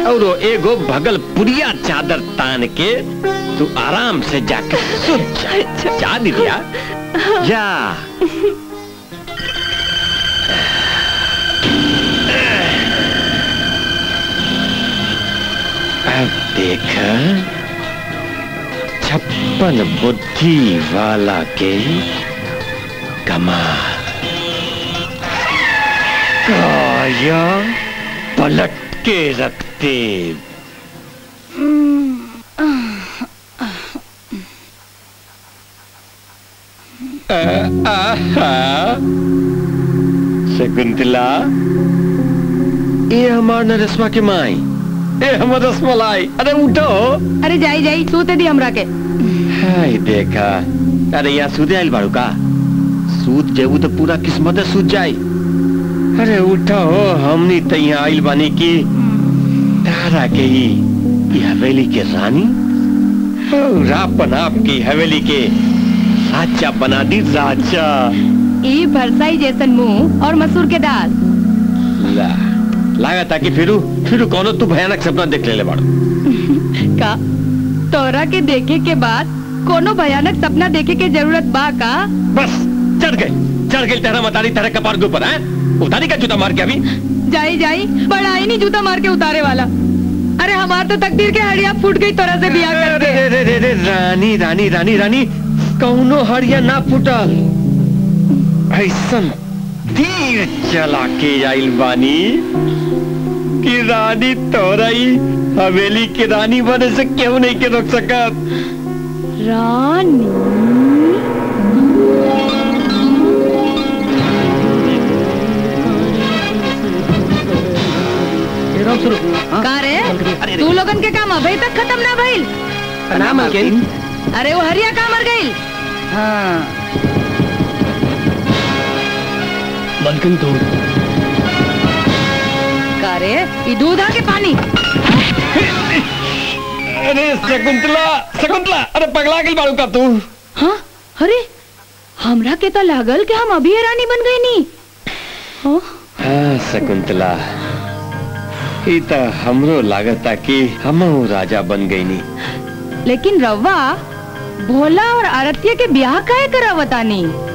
और वो एगो भगलपुरिया चादर तान के तू आराम से जाके सुत जा जा दीदिया जा अब देख छप्पन बुद्धि वाला के कमाल काया पलट के रखते शकुंतला ये हमार नरसमा के माई ए हमर रसमलाई अरे उठो अरे जाई जाई सूते दी हमरा के हाय देखा अरे यहाँ सूते आइल बाड़ू का सूत जेबू तो पूरा किस्मत सूत जाई अरे उठो हमनी तो यहाँ आइल बानी की तारा के ही ये हवेली के रानी और अपन आपकी हवेली के राजा बना दी राजा ई भरसाई जैसन मुंह और मसूर के दाल ला लगा था कि फिरू फिरू कौनो तू भयानक सपना देख ले ले बाड़ू का तोरा के देखे के बाद कोनो भयानक सपना देखे के जरूरत बा का बस चढ़ गई चढ़ गई तेरा मतारी तेरे कपार के ऊपर है उतारी का जूता मार के अभी जाई जाई बड़ा ही नहीं जूता मार के उतारे वाला अरे हमार तो तकदीर के हड़िया फूट गई तोरा से बियाह अरे करके रे रे रे रे रानी रानी रानी रानी कौनो हड़िया ना फूटल ऐसन तीर चला के आइल बानी कि रानी तोरई हवेली के रानी बने से क्यों नहीं के रोक सकत रानी का रे तू लोगन के काम अभी तक खत्म ना भइल प्रणाम अंकिल अरे वो हरिया का मर गइल मलकिन दूध का रे ई दूध आ के पानी अरे शकुंतला शकुंतला अरे पगला गई बाड़ू का तू हाँ अरे हमरा के तो लागल कि हम अभी रानी बन गई नी हाँ हाँ शकुंतला ई तो हमरो लागता कि हमहू राजा बन गई नी लेकिन रवा भोला और आरतिया के ब्याह काहे करावतानी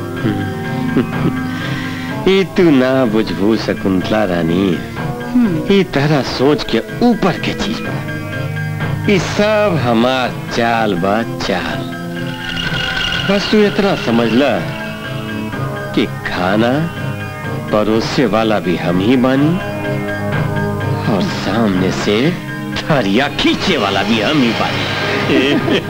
ई तू ना बुझबू शकुंतला रानी ई तरह सोच के ऊपर के चीज बा ई सब हमार चाल बा चाल बस तू इतना समझ ल कि खाना परोसे वाला भी हम ही बानी और सामने से थरिया खींचे वाला भी हम ही बानी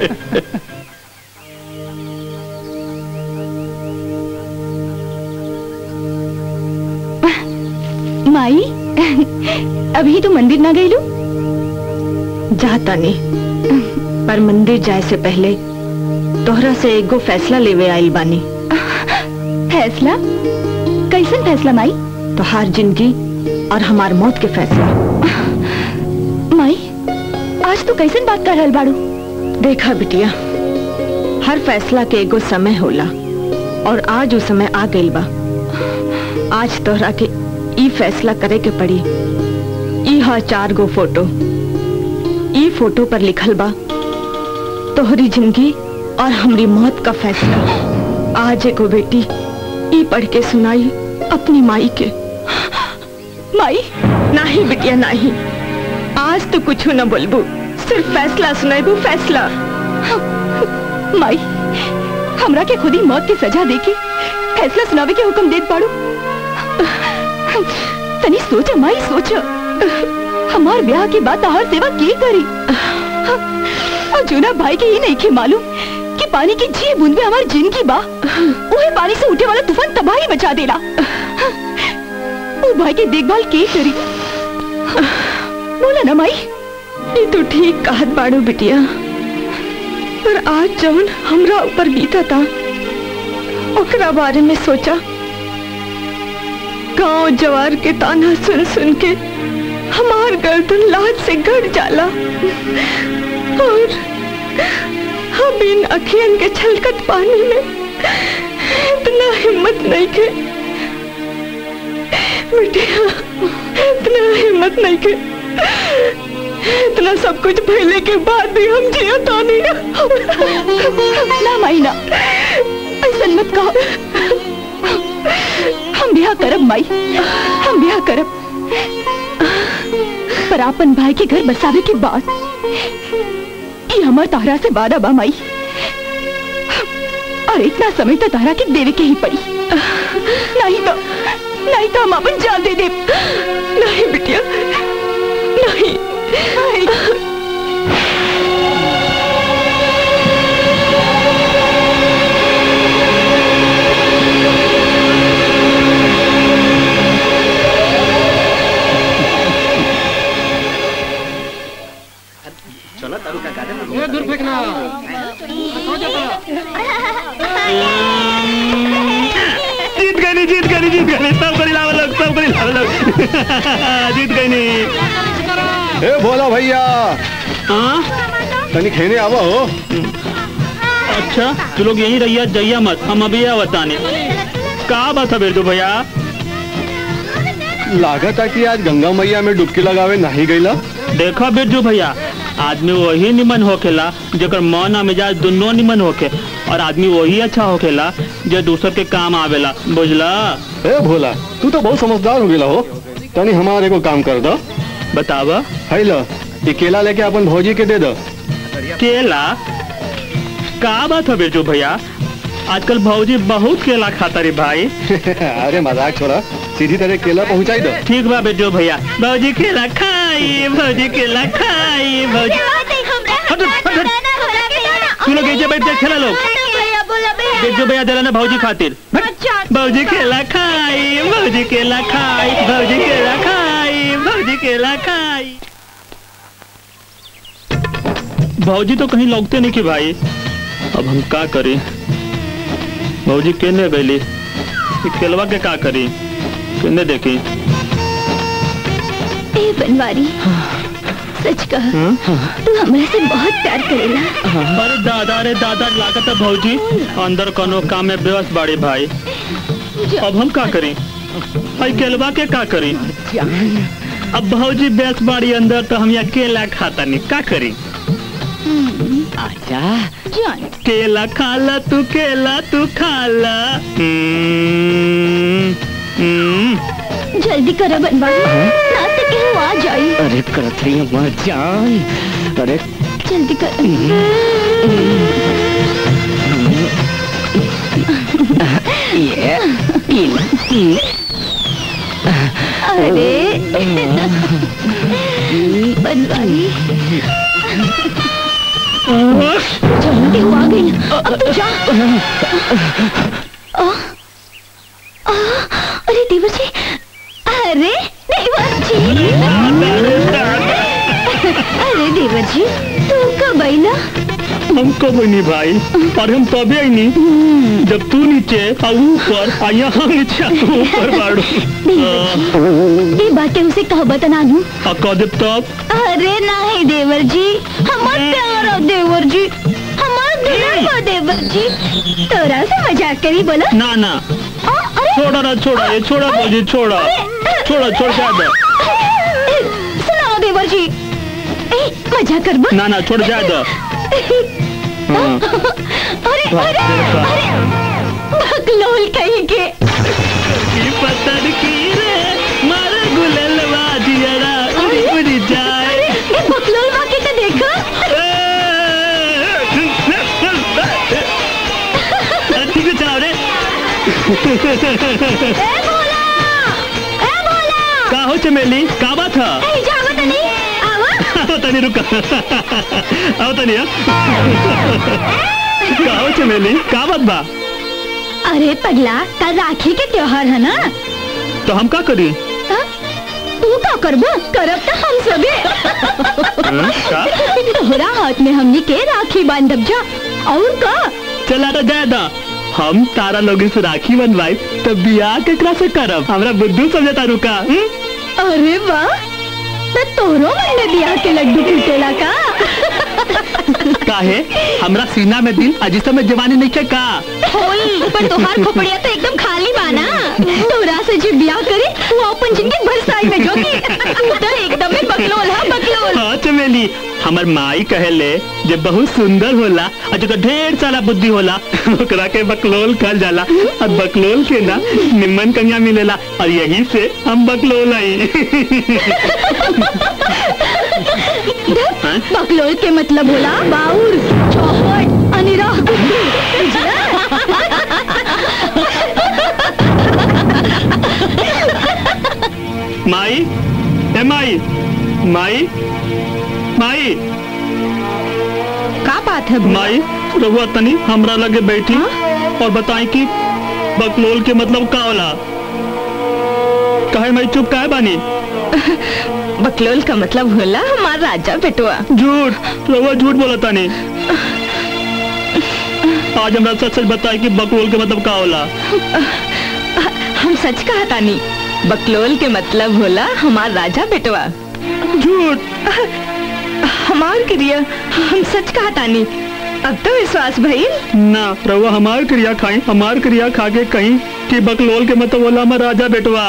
माई अभी तो मंदिर ना गईलू जाता नहीं पर मंदिर जाए से पहले तोहरा से एगो फैसला लेवे आइल बानी फैसला कैसन फैसला माई तोहार जिंदगी और हमार मौत के फैसला माई आज तू कैसन बात कर रहल बाड़ू देखा बिटिया हर फैसला के एगो समय होला और आज वो समय आ गइल बा आज तोहरा के ई फैसला करे के पड़ी ई हा चार गो फोटो ई फोटो पर लिखल बा तोहरी जिंदगी और हमरी मौत का फैसला आज एगो बेटी ई पढ़ के सुनाई अपनी माई के माई नहीं बिटिया नहीं आज तो कुछ न बोलबू सिर्फ फैसला सुनाइबू फैसला माई हमरा के खुद ही मौत की सजा देके फैसला सुनावे के हुक्म देत पाड़ू तनी सोच माई सोच हमार ब्याह के बाद हर सेवा की करी और जूना भाई के ये नहीं के मालूम कि पानी की जी बूंद में हमारी जिंदगी बा वही पानी से उठे वाला तूफान तबाही मचा देला वो भाई की देखभाल के करी बोला ना माई ये तो ठीक कहत बाड़ू बिटिया पर आज जवन हमरा ऊपर बीता था ओकरा बारे में सोचा गांव जवार के ताना सुन सुन के हमार गर्दन लाज से गड़ जाला और हम इन अखियन के छलकत पानी में इतना हिम्मत नहीं के बिटिया इतना हिम्मत नहीं के इतना सब कुछ भइले के बाद भी हम जिया तो नहीं ना माई ना ऐसा मत कहो हम ब्याह करब माई हम ब्याह करब पर आपन भाई के घर बसावे के बाद ये हमार तारा से वादा बा माई और इतना समय तो तारा के देवे के ही पड़ी नहीं तो नहीं तो हम अपन जान दे दे नहीं बिटिया नहीं नहीं ये दूर फेंकना हो जाता जीत गई नहीं जीत गई नहीं जीत गई नहीं सब करी लावा लोग सब करी लावा लोग जीत गई नहीं ए भोला भैया हाँ तनी खेने आवा हो अच्छा तू लोग यहीं रहिया जइया मत हम अभी बताने का बात है बिरजू भैया लागत है कि आज गंगा मैया में डुबकी लगावे नहीं गईला देखो बिरजू भैया आदमी वही निमन होखेला जेकर मन और मिजाज दोनों निमन होखे और आदमी वही अच्छा होखेला जो दूसर के काम आवेला बुझला ए भोला तू तो बहुत समझदार हो गेला हो तनी हमारे को काम कर दो बतावा है लो ये केला लेके अपन भौजी के दे दो केला का बात है बिरजू भैया आजकल भौजी बहुत केला खाता रे भाई अरे मजाक छोड़ा सीधी तरह केला पहुंचाई दो ठीक बा बिरजू भैया भौजी केला खाई भौजी केला खाई भौजी हट, हट, हट। तू लोग ऐसे बैठ के खेला लोग बिरजू भैया दिला ना भौजी खातिर भौजी केला खाई भौजी केला खाई भौजी केला खाई भौजी केला खाई भौजी तो कहीं लौटते नहीं कि भाई अब हम का करी भौजी केने गईली ई केलवा के का करी केने देखी ए बनवारी सच कह तू हमरा से बहुत प्यार करेला अरे दादा रे दादा लागत है भौजी अंदर कोनो काम में व्यस्त बाड़ी भाई अब हम का करी भाई केलवा के का करी अब भौजी व्यस्त बाड़ी अंदर तो हम अकेला खाता नहीं का करी जान केला खाला तू केला तू खाला हम्म, हम्म। जल्दी करो बनवारी ना तो केहू आ जाई अरे करत रही अम्मा जान अरे जल्दी कर ये अरे बनवारी जल्दी हुआ गई अब तू जा आ, आ, अरे देवर जी अरे देवर जी अरे देवर जी तू कब आई ना हमको भी नहीं भाई और हम तभी आई नहीं जब तू नीचे और ऊपर और यहाँ नीचे और ऊपर बाड़ू ये बातें उसे कह बतना दूं और कह दे तब अरे नहीं देवर जी हमार प्यार हो देवर जी हमार दुल्हन हो देवर जी तोरा से मजाक करी बोलो ना ना आ, अरे छोड़ा ना छोड़ा ये छोड़ा मुझे छोड़ा छोड़ा छोड़ जा दे सुनाओ देवर जी ए मजाक कर ना ना छोड़ जा दे हाँ अरे अरे अरे बकलोल कहीं के की पतन की रे मार गुललवा जियरा उड़ी उड़ी जाए ये बकलोल वाके तो देखो ठीक है चलाओ रे ए भोला ए भोला का हो चमेली का बात है ए जाओ तो नहीं आवा आओ तनी रुका आओ तनी का हो चमेली का बात बा अरे पगला कल राखी के त्योहार है ना तो हम का करी हाँ? तू का करबो करब तो हम सबे हाँ, का तोहरा हाथ में हमनी के राखी बांधब जा और का चला तो जाए दा हम तारा लोग से राखी बनवाई तो बियाह केकरा से करब हमरा बुद्धू समझता रुका हम्म? अरे वाह तो तोरो मन में बियाह के लड्डू फूटेला का काहे हमरा सीना में दिल अजी समय जवानी नहीं के का होई पर तोहार खोपड़िया तो एकदम खाली बाना तोरा से जो बियाह करे वो अपन जिंदगी भर साई में जोगी तू तो एकदम में बकलोल है बकलोल हाँ चमेली जी हमर माई कहेले जे बहुत सुंदर होला और जो ढेर सारा बुद्धि होला ओकरा के बकलोल कहल जाला और बकलोल के ना निम्मन कन्या मिलेला और यही से हम बकलोल आई हैं? बकलोल के मतलब होला बाउर चौपट अनिराह गुड्डू बुझला? माई ए माई माई माई का बात है माई रहुआ तनी हमरा लगे बैठी और बताई कि बकलोल के मतलब का होला काहे मैं चुप काहे बानी बकलोल का मतलब होला हमारा राजा बेटुआ झूठ रहुआ झूठ बोला तानी आज हमरा सच सच बताई कि बकलोल के मतलब का होला हम सच कहा तानी बकलोल के मतलब होला हमार राजा बेटवा झूठ हमार क्रिया हम सच कहा तानी अब तो विश्वास भइल ना रहुआ हमार क्रिया खाई हमार क्रिया खा के कहीं कि बकलोल के मतलब होला हमार राजा बेटवा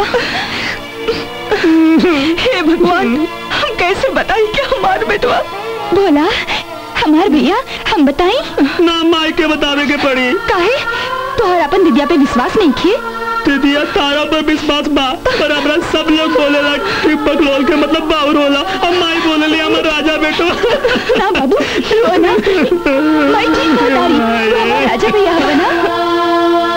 हे भगवान हम कैसे बताई कि हमार बेटवा भोला हमार भैया हम बताई ना माई के बतावे के पड़ी काहे तोहर अपन दिदिया पे विश्वास नहीं खे दीदिया तारा पर विश्वास बा पर हमरा सब लोग बोलेला कि बकलोल के मतलब बाउर होला और माई बोलेली हमर राजा बेटवा ना बाबू रो ना मैं ठीक बता रही तू हमार राजा भैया हवा ना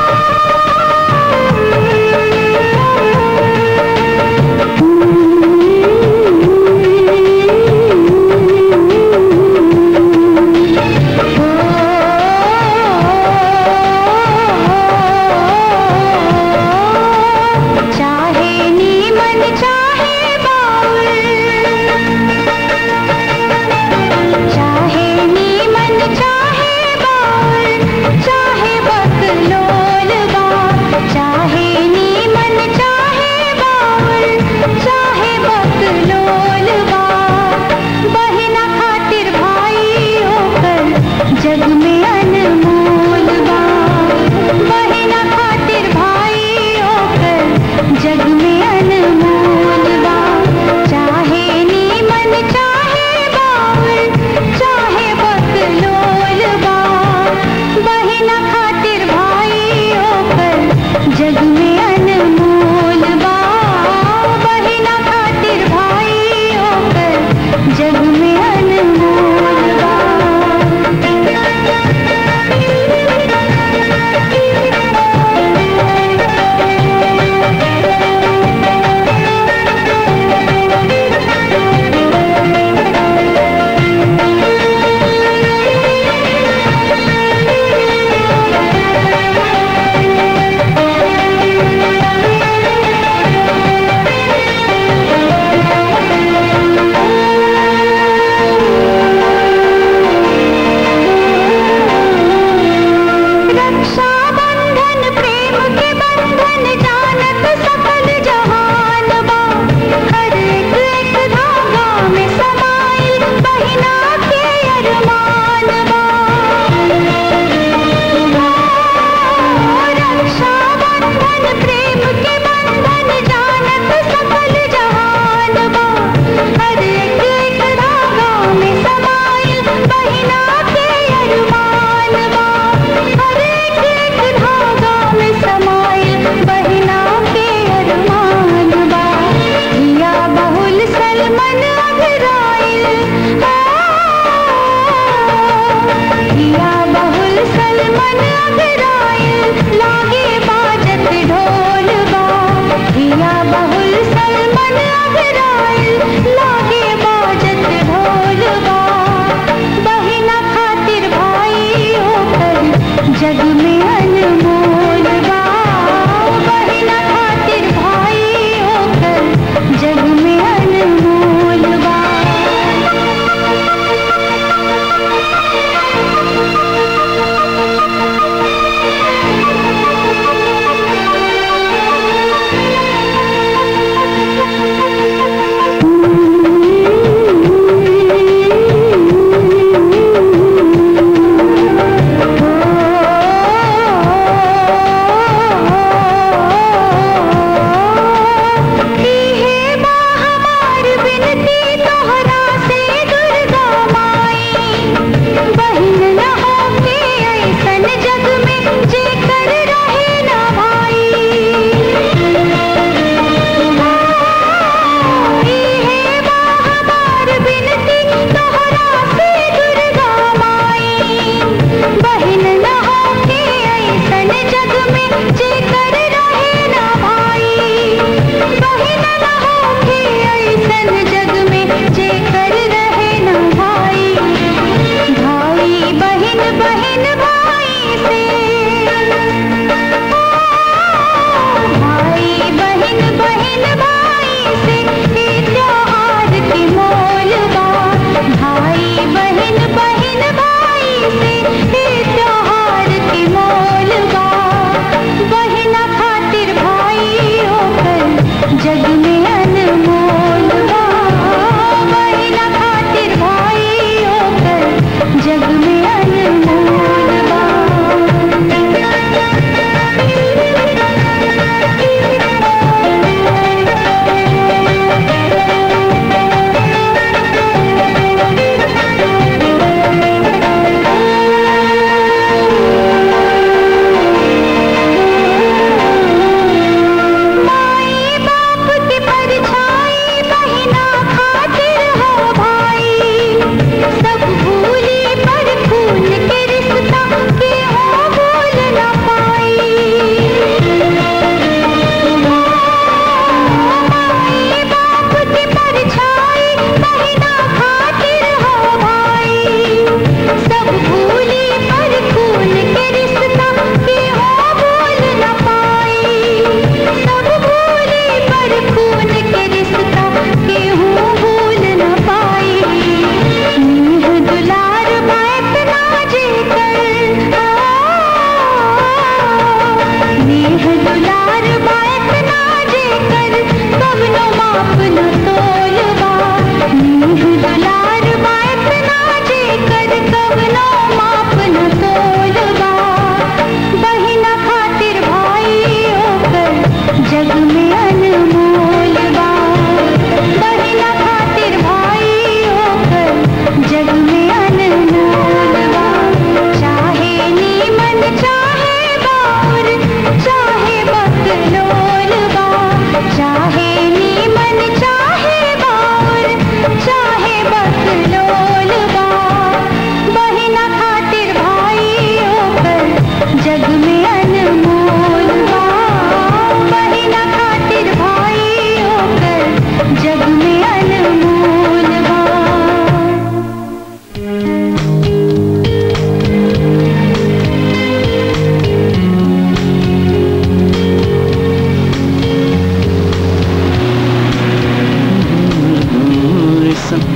हाँ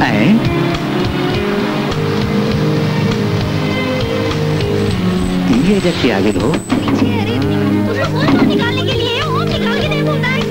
हैं ये जैसे आगे दो निकालने के लिए वो निकाल के दे बोलता है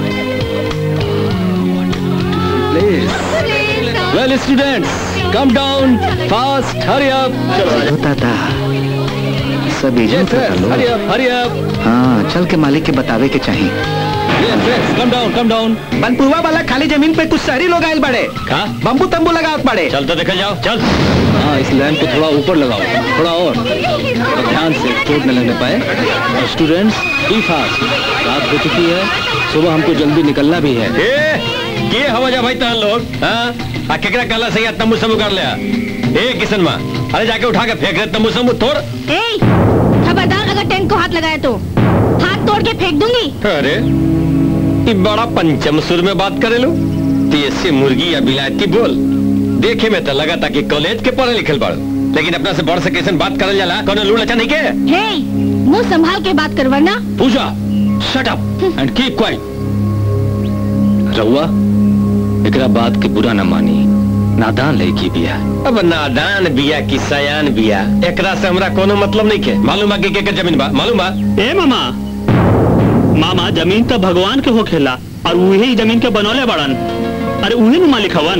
well students calm down fast hurry up होता था सब एजेंट का लो हरी अप हरी अप हाँ चल के मालिक के बतावे के चाहिए yes yes calm down calm down बनपुरवा वाला खाली जमीन पे कुछ शहरी लोग आयल बड़े का बम्बू तंबू लगावत पड़े चल तो देखा जाओ चल हाँ इस लैंड को थोड़ा ऊपर लगाओ थोड़ा और और ध्यान से चोट न लगने पाए और स्टूडेंट्स बी फास्ट रात हो चुकी है सुबह हमको जल्दी निकलना भी है ए के हवा जा भाई तहन लोग हाँ आ केकरा काला से यार तंबू समू कर लिया ए किशन माँ अरे जाके उठा के फेंक रहे तंबू समू तोड़ ए खबरदार अगर टेंट को हाथ लगाया तो हाथ तोड़ के फेंक दूंगी अरे ये बड़ा पंचम सुर में बात करे लो देसी मुर्गी या बिलायती बोल देखे में तो लगा था कि कॉलेज के पढ़े लिखल बड़ लेकिन अपना से बड़ से कैसे बात करल जाला कोनो लूड़ अच्छा नहीं के हे मुंह संभाल के बात कर वरना Puja shut up and keep quiet रहुआ एकरा बात के बुरा न मानी नादान लड़की बिया अब नादान बिया की सयान बिया एकरा से हमरा कोनो मतलब नहीं के मालूम बा कि के के जमीन बा मालूम बा ए मामा मामा जमीन तो भगवान के हो खेला और उहे ही जमीन के बनौले बड़न अरे उहे नु मालिक हवन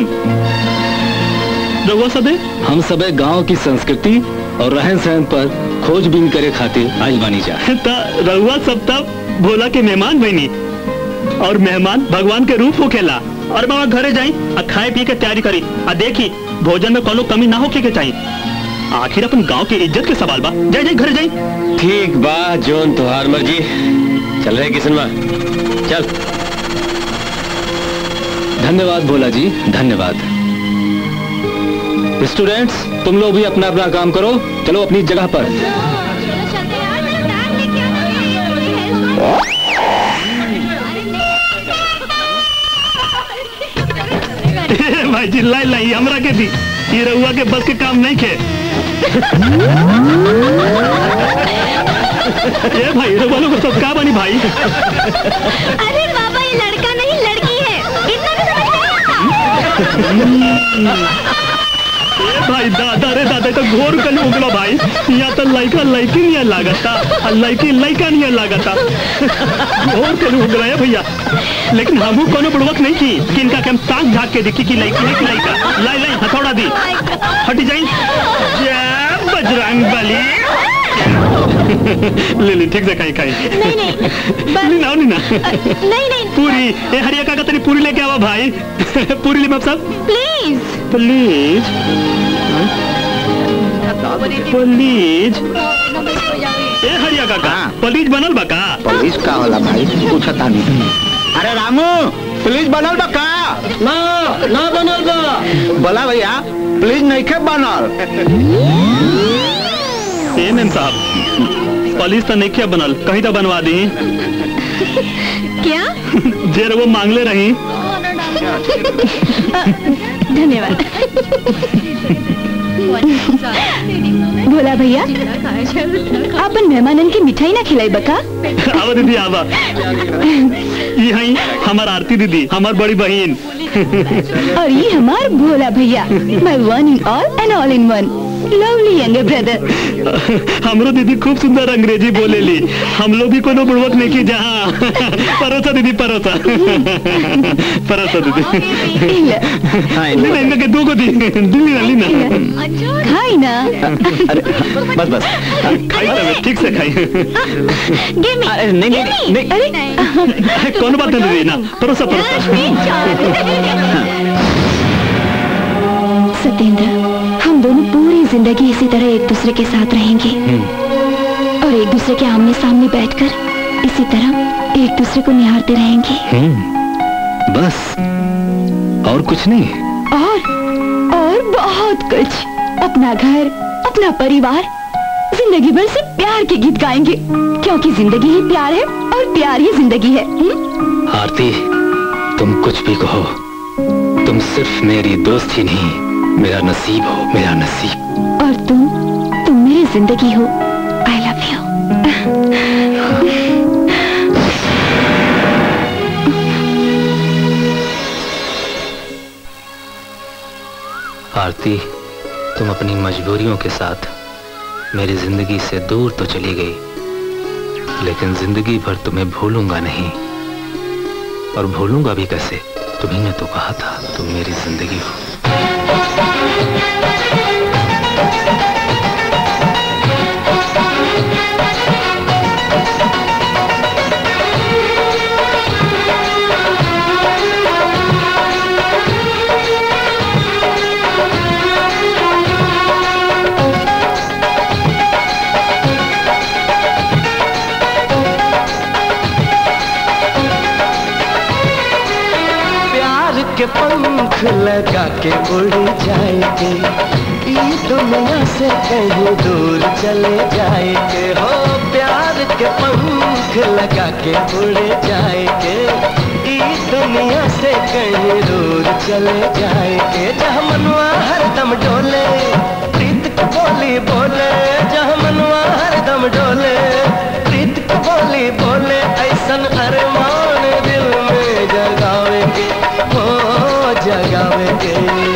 रहुआ सबे हम सबे गांव की संस्कृति और रहन सहन पर खोजबीन करे खातिर आइल बानी जा त रहुआ सब तब भोला के मेहमान बनी और मेहमान भगवान के रूप हो खेला और मामा घरे जाई आ खाए पिए के तैयारी करी आ देखी भोजन में कोनो कमी ना होके के चाहिए आखिर अपन गांव की इज्जत के सवाल बा जाई जाई घरे जाई ठीक बा जोन तुहार मर्जी चल रहे किशन माँ चल धन्यवाद भोला जी धन्यवाद स्टूडेंट्स तुम लोग भी अपना अपना काम करो चलो अपनी जगह पर भाई जी लाई लाई हमरा के दी ये रहुआ के बस के काम नहीं खे ये भाई रहुआ लोग सब का बनी भाई अरे बाबा ये लड़का नहीं लड़की है इतना भी समझ नहीं ए भाई दादा रे दादा तो घोर कल उगलो भाई या तो लड़का लड़की नहीं लागता और लड़की लड़का नहीं लागता घोर कल उगला है भैया लेकिन हमू कोनो बुड़वक नहीं की कि इनका के हम ताक झाक के देखी कि लड़की है कि लड़का लाई लाई हथौड़ा दी हट जाई जय बजरंग बली ले ले ठीक से खाई खाई नहीं नहीं बस नहीं ना नहीं ना नहीं नहीं पूरी ए हरिया का तनी पूरी लेके आवा भाई पूरी ले सब प्लीज प्लीज प्लीज ए हरिया काका हाँ। प्लीज बनल बा का पुलिस का होला भाई पूछता नहीं अरे रामू प्लीज बनल बा का ना ना बनल बा बोला भैया प्लीज नहीं खे बनल ए मैम साहब प्लीज तो नहीं क्या बनल कहीं तो बनवा दी क्या जे वो मांगले रही धन्यवाद भोला भैया अपन मेहमानन की मिठाई ना खिलाई बका आवा दीदी आवा ये हई हमार आरती दीदी हमार बड़ी बहन और ये हमार भोला भैया my one in all and all in one lovely younger brother हमरो दीदी खूब सुंदर अंग्रेजी बोलेली हम लोग भी कोनो बुड़वक नहीं की जहाँ परोसा दीदी परोसा परोसा दीदी नहीं नहीं इनका के दो को दी दिल्ली ना ली ना खाई ना अरे बस बस खाई तब ठीक से खाई गिव मी अरे नहीं नहीं नहीं अरे कौन बात नहीं दीदी ना परोसा परोसा सत्येंद्र हम दोनों पूरी जिंदगी इसी तरह एक दूसरे के साथ रहेंगे और एक दूसरे के आमने सामने बैठकर इसी तरह एक दूसरे को निहारते रहेंगे हम्म, बस और कुछ नहीं और और बहुत कुछ अपना घर अपना परिवार जिंदगी भर से प्यार के गीत गाएंगे क्योंकि जिंदगी ही प्यार है और प्यार ही जिंदगी है हुँ? आरती तुम कुछ भी कहो तुम सिर्फ मेरी दोस्त ही नहीं मेरा नसीब हो मेरा नसीब और तुम तुम मेरी जिंदगी हो आई लव यू आरती तुम अपनी मजबूरियों के साथ मेरी जिंदगी से दूर तो चली गई लेकिन जिंदगी भर तुम्हें भूलूंगा नहीं और भूलूंगा भी कैसे तुम्ही ने तो कहा था तुम मेरी जिंदगी हो प्यार के पंख लगा के उड़ जाएंगे ई दुनिया से कहीं दूर चले जाएंगे हो प्यार के पंख लगा के उड़ जाएंगे ई दुनिया से कहीं दूर चले जाएंगे जहाँ मनवा हरदम डोले प्रीत की बोली बोले जहाँ मनवा हरदम डोले प्रीत की बोली बोले ऐसन अरमान दिल में जगावेंगे हो जगावेंगे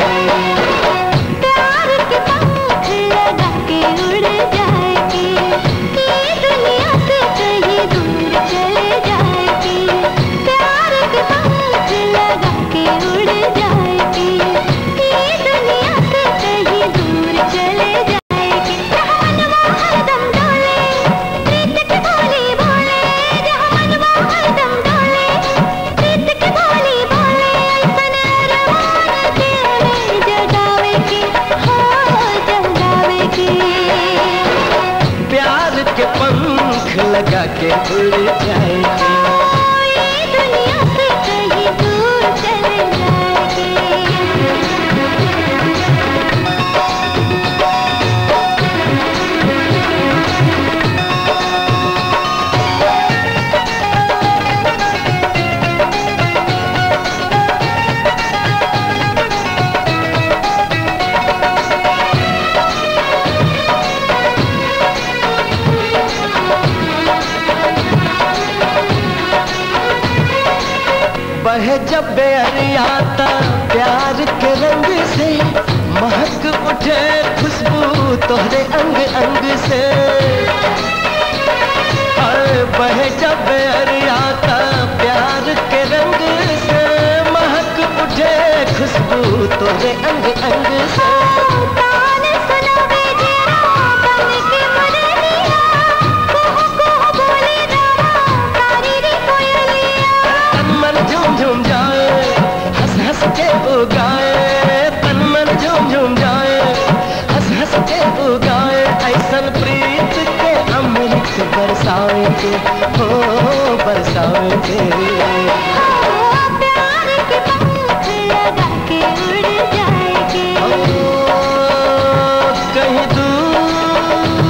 प्यार के पंख लगा के उड़ जाएगी ये दुनिया से कहीं दूर चले जाएगी प्यार के पंख लगा के उड़ जाएगी ये दुनिया से कहीं दूर चले जाएगी जहाँ मनवा हरदम डोले प्रीत की बोली बोले जहाँ मनवा हरदम डोले प्रीत की बोली बोले ऐसन अरमान दिल में जगावेगी हो जगावेगी प्यार के पंख लगा के उड़ जाएंगे ये दुनिया से कहीं दूर चले जाएगी बहे जब बेअरियाता प्यार के रंग से महक उठे खुशबू तोहरे अंग अंग से अरे बहे जब बेअरियाता प्यार के रंग से महक उठे खुशबू तोहरे अंग अंग से तान सुनावे जरा बन के मुरलिया कुहू कुहू बोले रामा तारी रे कोयलिया तन मन झूम झूम जाए हंस हंस के उगाए तन मन झूम झूम जाए हंस हंस के उगाए ऐसन प्रीत के अमृत बरसाएंगे हो बरसाएंगे प्यार के पंख लगा के उड़ जाएगी ओ, कहीं दूर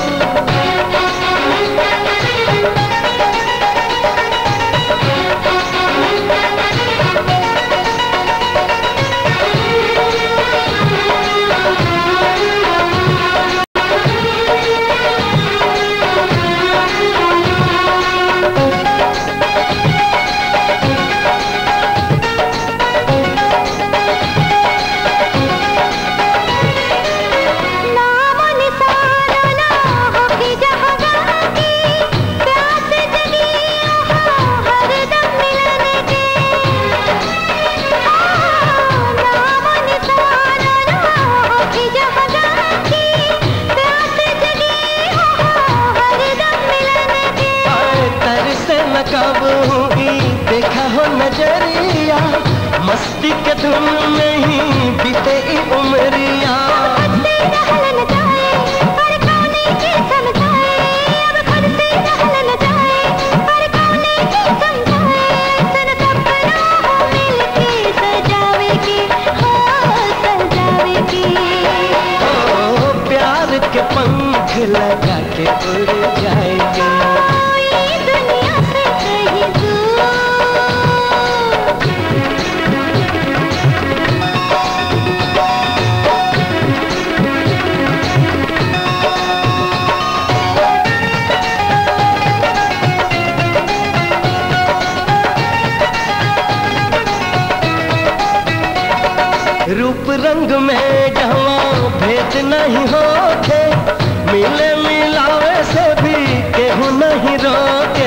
नाम निशाना ना होगी जहाँ जहाँ की प्यास जगी वहाँ हरदम मिलने की नाम निशाना ना होगी जहाँ जहाँ की प्यास जगी वहाँ हरदम मिलने की आए तरसे न काबू हुई देखा हो नजरिया मस्ती के धुन में ही बीते ई उमरिया खुद से रहल न जाए पर कौने की समझाए अब खुद से रहल न जाए पर कौने की समझाए सन सपना हो मिलके सजावेगी हो सजावेगी ओ प्यार के पंख लगा के उड़ जाएंगे ये दुनिया से कहीं दूर ओ रूप रंग में जहाँ भेद नहीं होके मिले मिलावे से भी केहू नहीं रोके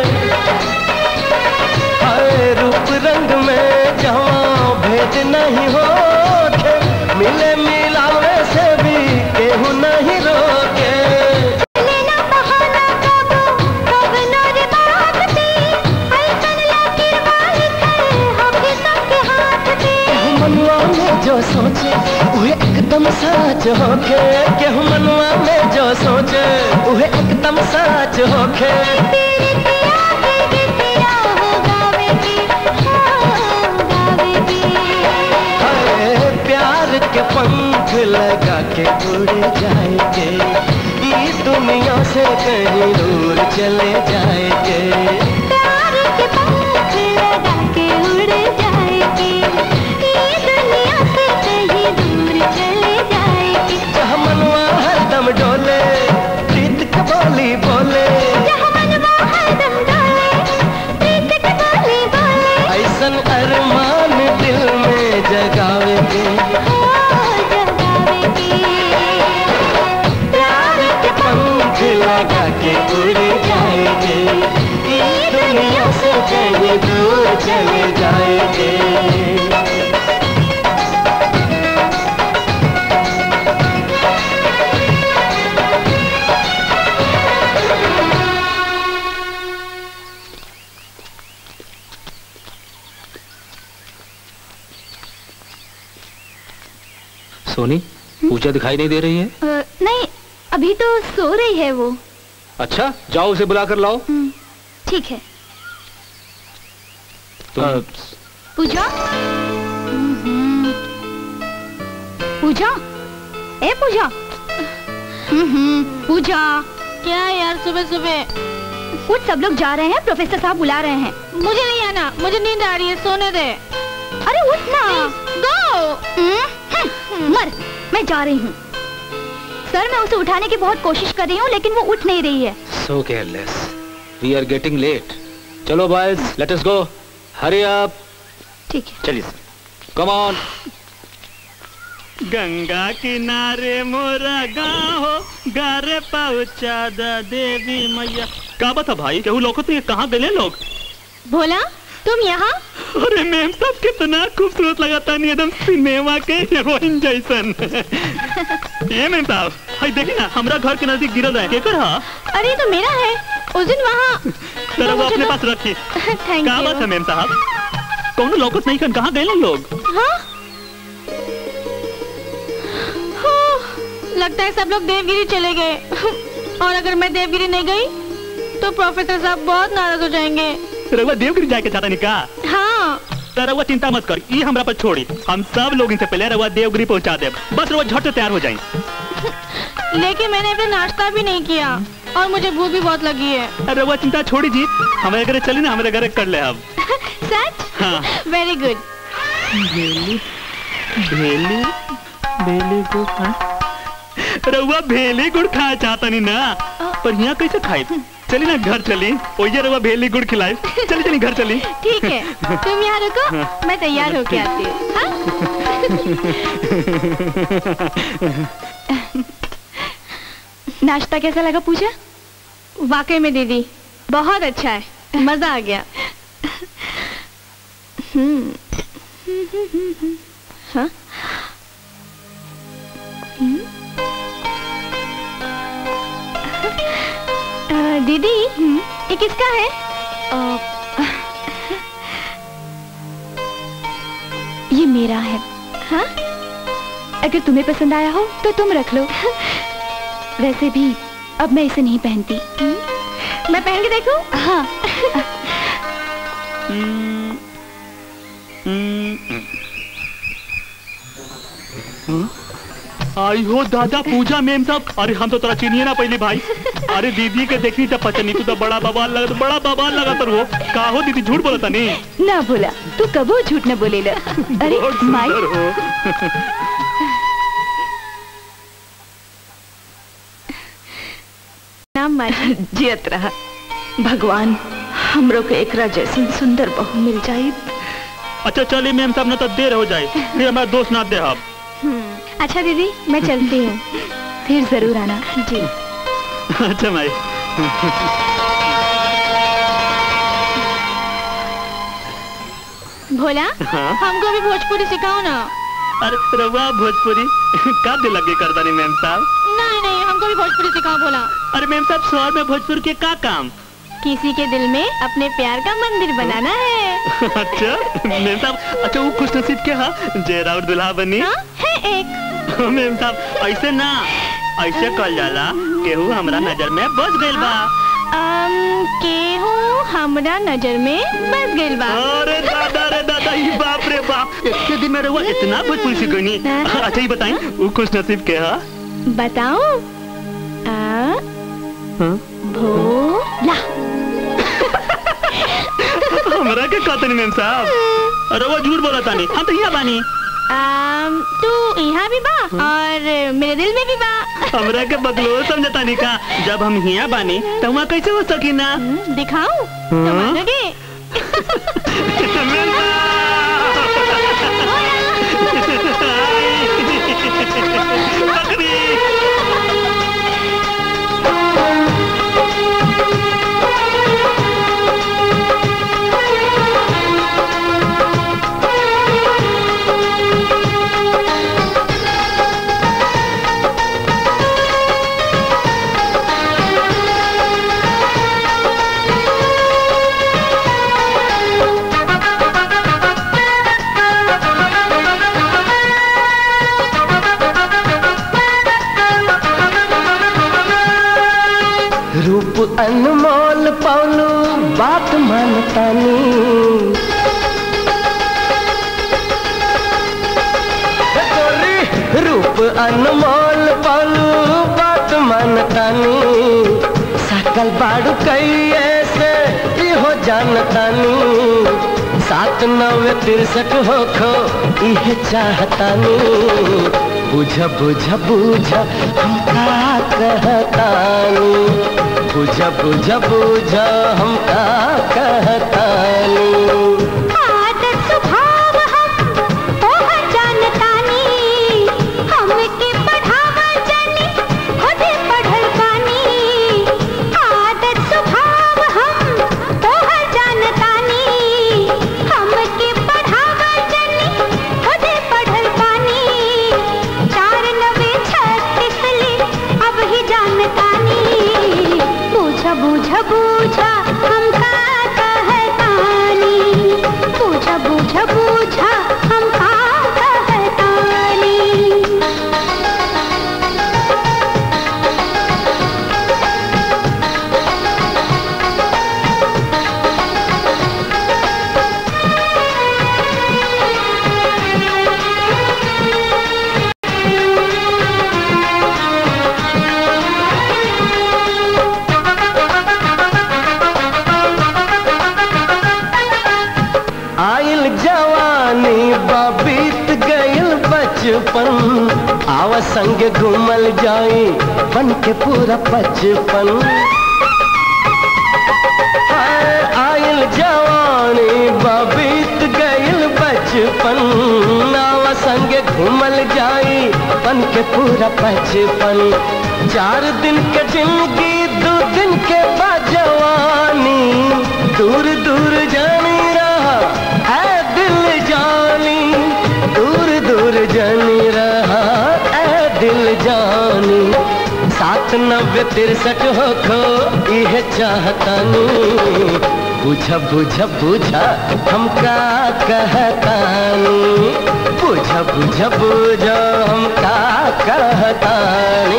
हाय रूप रंग में जहाँ भेद नहीं होके मिले मिलावे से भी केहू नहीं रोके लेना बहाना कब कब नर बात पे ऐसन लकीर वाली खड़े होके सबके हाथ पे केहू मनुआ में जो सोचे वह एकदम सच होके केहू मनुआ में जो सोचे वह एकदम सच होके तेरे पिया के गीतिया हो गावेगी हो गावेगी हाय प्यार के पंख लगा के उड़ जाएंगे इस दुनिया से कहीं दूर चले जाएंगे प्यार के पंख लगा के उड़ जाएगी ये दुनिया से कहीं दूर चले जाएगी जहाँ मनुआ हरदम डोले प्रीत के बोली बोले जहाँ मनवा हरदम डोले प्रीत की बोली बोले ऐसन अरमान दिल में जगावेंगे हो जगावेगी प्यार के पंख लगा के उड़ जाएंगे इस दुनिया से कहीं दूर चले जाएंगे सोनी पूजा दिखाई नहीं दे रही है अ, नहीं अभी तो सो रही है वो अच्छा जाओ उसे बुला कर लाओ हम्म, ठीक है तुम पूजा हम्म, पूजा ए पूजा हम्म, पूजा क्या यार सुबह सुबह कुछ सब लोग जा रहे हैं प्रोफेसर साहब बुला रहे हैं मुझे नहीं आना मुझे नींद आ रही है सोने दे अरे उठ ना गो मर मैं जा रही हूँ सर मैं उसे उठाने की बहुत कोशिश कर रही हूँ लेकिन वो उठ नहीं रही है so careless we are getting late चलो boys let us go hurry up ठीक है चलिए सर कम ऑन गंगा किनारे मोरा गाँव हो गारे पहुँचा दा देवी मैया का बता भाई केहू लोग तो ये कहाँ गए लोग भोला तुम यहाँ अरे मैम सब कितना खूबसूरत लगाता नहीं एकदम सिनेमा के हीरोइन जैसन ये मैम साहब हाय देखी ना हमरा घर के नजदीक गिरल है केकर हा अरे ये तो मेरा है उस दिन वहाँ जरा वो मुझे अपने तो- पास रखी थैंक का बात है यू मैम साहब कौन लोकस नहीं कन कहाँ गए लोग हाँ हो, लगता है सब लोग देवगिरी चले गए और अगर मैं देवगिरी नहीं गई तो प्रोफेसर साहब बहुत नाराज हो जाएंगे रघुआ देवगिरी जाके चाहता नहीं का हाँ तो रघुआ चिंता मत कर ये हमरा पर छोड़ी हम सब लोग इनसे पहले रघुआ देवगिरी पहुंचा दे बस रघुआ झट से तैयार हो जाए लेकिन मैंने अभी नाश्ता भी नहीं किया और मुझे भूख भी बहुत लगी है रघुआ चिंता छोड़ी जी हमारे घर चली ना हमारे घर कर ले अब सच हाँ वेरी गुड भेली भेली भेली गुड़ खा रउआ भेली गुड़ खाए चाहता नहीं ना पर यहाँ कैसे खाए चली ना घर चली ओये रउआ भेली गुड़ खिलाए चली चली घर चली ठीक है तुम यहाँ रुको मैं तैयार होके आती हूँ हाँ? नाश्ता कैसा लगा पूजा वाकई में दीदी बहुत अच्छा है मजा आ गया हम्म हाँ हम्म? अ, दीदी ये किसका है ये मेरा है हाँ अगर तुम्हें पसंद आया हो तो तुम रख लो वैसे भी अब मैं इसे नहीं पहनती मैं पहन के देखूं हाँ आई हो दादा पूजा मेम साहब अरे हम तो तोरा चिनिए ना पहले भाई अरे दीदी के देखनी जब पता नहीं तू तो बड़ा बवाल लगा तो बड़ा बवाल लगा तर वो का हो दीदी झूठ बोलता नहीं ना बोला तू कबो झूठ न बोलेला अरे बहुत माई सुंदर हो नाम माजी जियत रहा भगवान हमरो के एकरा जैसन सुंदर बहू मिल जाई अच्छा चलिए मैम साहब ना तो देर हो जाए फिर हमारा दोस्त ना दे आप हम्म, अच्छा दीदी मैं चलती हूँ फिर जरूर आना जी अच्छा माई भोला हाँ? हमको भी भोजपुरी सिखाओ ना अरे रवा भोजपुरी का दिल लगे करता नहीं मैम साहब नहीं नहीं हमको भी भोजपुरी सिखाओ भोला अरे मैम साहब शहर में भोजपुर के का काम किसी के दिल में अपने प्यार का मंदिर बनाना है अच्छा मैम साहब अच्छा वो खुश नसीब के हा जय राउत दुल्हा बनी हाँ? है एक मैम साहब ऐसे ना ऐसे कल जाला केहू हमरा नजर में बस गइल बा अम, केहू हमरा नजर में बस गइल बा अरे दादा रे दादा ये बाप रे बाप इतने दिन में रहुआ इतना भोजपुरी सीख गई अच्छा ये बताएं वो खुश नसीब के हा बताओ आ हाँ? भोला हमरा के कहते नहीं मैम साहब अरे वो झूठ बोला तानी हम तो यहाँ बानी आम, तू यहाँ भी बा और मेरे दिल में भी बा हमरा के बदलो समझता नहीं का जब हम यहाँ बानी तो वहाँ कैसे हो सकी ना हम्म, दिखाऊं तो हाँ? मानोगे मैम साहब! बकरी! रूप अनमोल पौलू बात मानतानी हे गोरी, रूप अनमोल पौलू बात मानतानी सकल बाड़ू कैये से हो जानतानी सात नवे तिरसठ हो खो इहे चाहतानी बुझ बुझ बुझ हम का कहतानी बुझ बुझ बुझ हम का कहतानी आदत स्वभाव हम तोहर जानतानी हमके पढ़ावा जानी खुदे पढ़ल बानी आदत स्वभाव हम तोहर जानतानी हमके पढ़ावा जानी खुदे पढ़ल बानी चार नवे छत्तीस ले अब ही जानतानी बूझा बूझा बूझा हम का कहतानी बूझा बूझा बूझा हम का कहतानी आइल जवानी बीत गइल बचपन आवा संग घूमल जाई बन के पूरा बचपन हाय, आइल जवानी बीत गइल बचपन आवा संग घूमल जाई बन के पूरा बचपन चार दिन के जिंदगी दो दिन के बाद जवानी दूर दूर जानी रहा है दिल जानी दूर दूर जानी रहा है दिल जानी सात नब्बे तिरसठ हो खो यह चाहतानी बुझ बुझ बुझा हम का कहतानी बुझ बुझ बुझ हम का कहतानी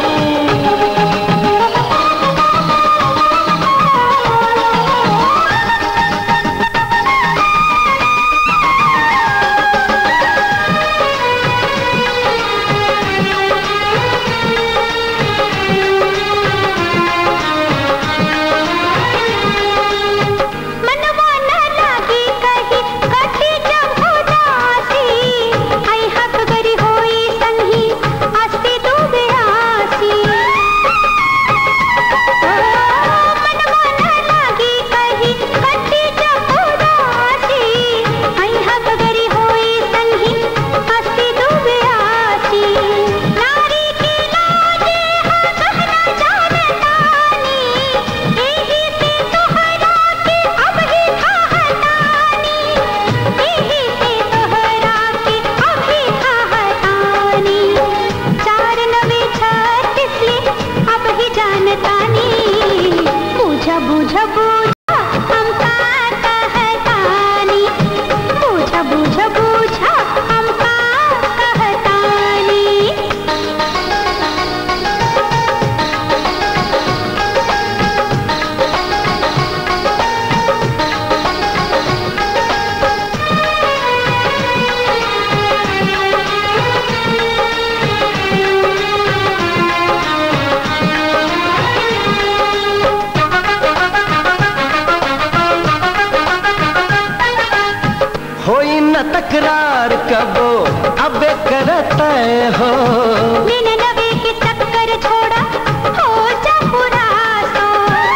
मनवा न लागी कही कटी जब उदासी आई हक गरी होई संगी हस्ती तू बेआसी तय हो निन्यानवे के चक्कर छोड़ा हो जा पूरा सो